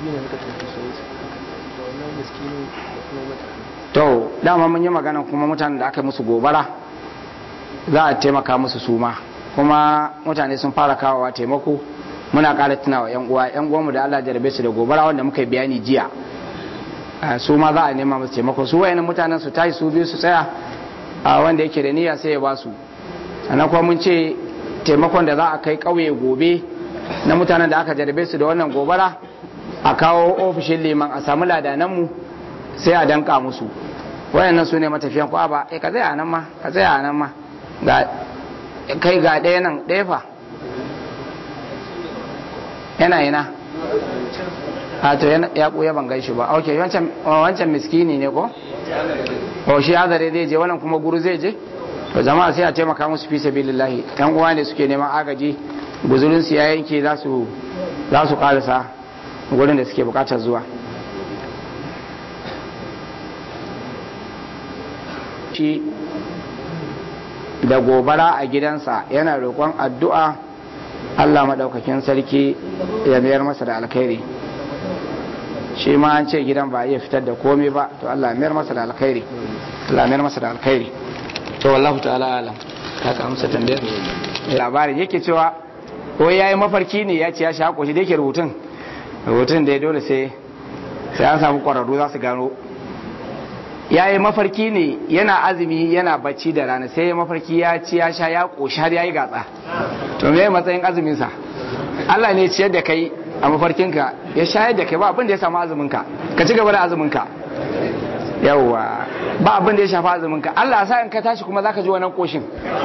to dama mun yi magana kuma mutanen da aka musu gobara za a taimaka musu suma kuma mutane sun fara kawowa taimako muna ƙara tunawa yan uwa yan uwanmu da Allah jarabe su da gobara wanda muka yi bayani jiya su ma za a nema musu taimako su wayannan mutanen su tashi su biyu su tsaya a wanda yake da niyya sai ya ba su sannan kuma mun ce taimakon da za a kai ƙauye gobe na mutanen da aka jarabe su da wannan gobara a kawo ofishin liman a samu ladananmu sai a danka musu wayannan su ne matafiyan ko ba eh ka tsaya nan ma ka tsaya nan ma ga kai ga ɗaya nan ɗaya fa yana yana a to ya ɓuya ban gaishe ba ok wancan miskini ne ko o shi azare zai je wannan kuma guru zai je to jama'a sai a taimaka musu fi sabilillahi yan uwa ne suke neman agaji guzurin su ya yanke za su za su karasa gurin da suke bukatar zuwa shi da gobara a gidansa yana roƙon addu'a Allah maɗaukakin sarki ya mayar masa da alkhairi shi ma an ce gidan ba iya fitar da komai ba to Allah mayar masa da alkhairi Allah mayar masa da alkhairi to wallahu ta'ala alam ka ka amsa tambayar labarin yake cewa ko yayi mafarki ne ya ce ya sha koshi da yake rubutun rubutun da dole sai sai an samu kwararru za su gano ya yi mafarki ne yana azumi yana bacci da rana sai ya mafarki ya ci ya sha ya koshi har ya yi gatsa to me matsayin azuminsa Allah ne ciyar da kai a mafarkinka ya shayar da kai ba abin da ya samu azuminka ka ci gaba da azuminka yawwa ba abin da ya shafa azuminka Allah sa in ka tashi kuma zaka ji wannan koshin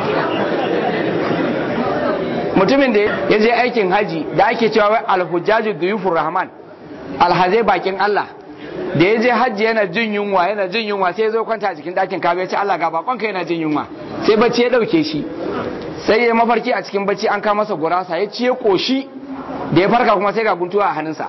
mutumin da ya je aikin haji da ake cewa wai alhujjaju duyufur rahman alhazai bakin Allah da ya je hajji yana jin yunwa yana jin yunwa sai ya zo kwanta a cikin ɗakin kabe ya ce Allah ga bakonka yana jin yunwa sai bacci ya ɗauke shi sai ya mafarki a cikin bacci an kama masa gurasa ya ci ya koshi da ya farka kuma sai ga guntuwa a hannunsa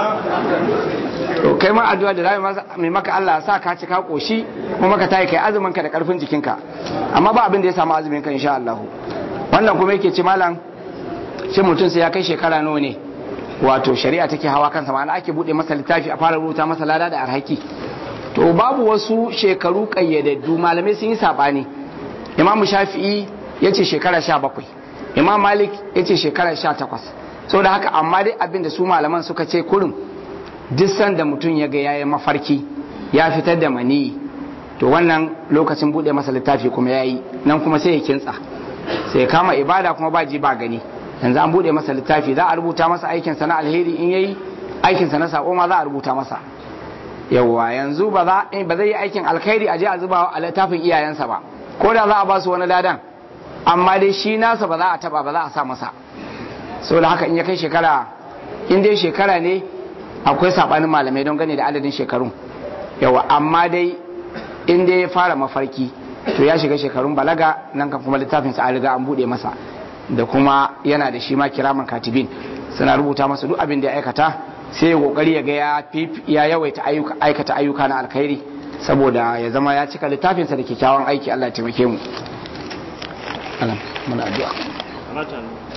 to kai ma addu'a da zai mai maka Allah sa ka ci ka koshi kuma ka tayi kai azumin ka da karfin jikinka amma ba abin da ya samu azumin ka insha Allah wannan kuma yake ci malam shi mutum sai ya kai shekara nawa ne wato shari'a take hawa kansa ma'ana ake bude masa littafi a fara rubuta masa lada da arhaki to babu wasu shekaru kayyadaddu malamai sun yi sabani imamu shafi'i ya ce shekara sha bakwai imam malik ya ce shekara sha takwas sau da haka amma dai abin da su malaman suka ce kurin duk sanda mutum ya ga yayi mafarki ya fitar da maniyi to wannan lokacin bude masa littafi kuma yayi nan kuma sai ya kintsa sai kama ibada kuma ba ji ba gani yanzu an bude masa littafi za a rubuta masa aikinsa na alheri in yayi aikinsa na sako ma za a rubuta masa yawwa yanzu ba za ba zai yi aikin alkhairi a je a zuba a littafin iyayensa ba ko da za a ba su wani ladan amma dai shi nasa ba za a taba ba za a sa masa saboda haka in ya kai shekara in dai shekara ne akwai sabanin malamai don gane da adadin shekarun yawa amma dai in dai ya fara mafarki to ya shiga shekarun balaga nan kan kuma littafin sa an riga an bude masa da kuma yana da shi ma kiraman katibin suna rubuta masa duk abin da ya aikata sai ya kokari ya ga ya ya yawaita ayyuka aikata ayyuka na alkhairi saboda ya zama ya cika littafin sa da kyakkyawan aiki Allah ya taimake mu alam muna addu'a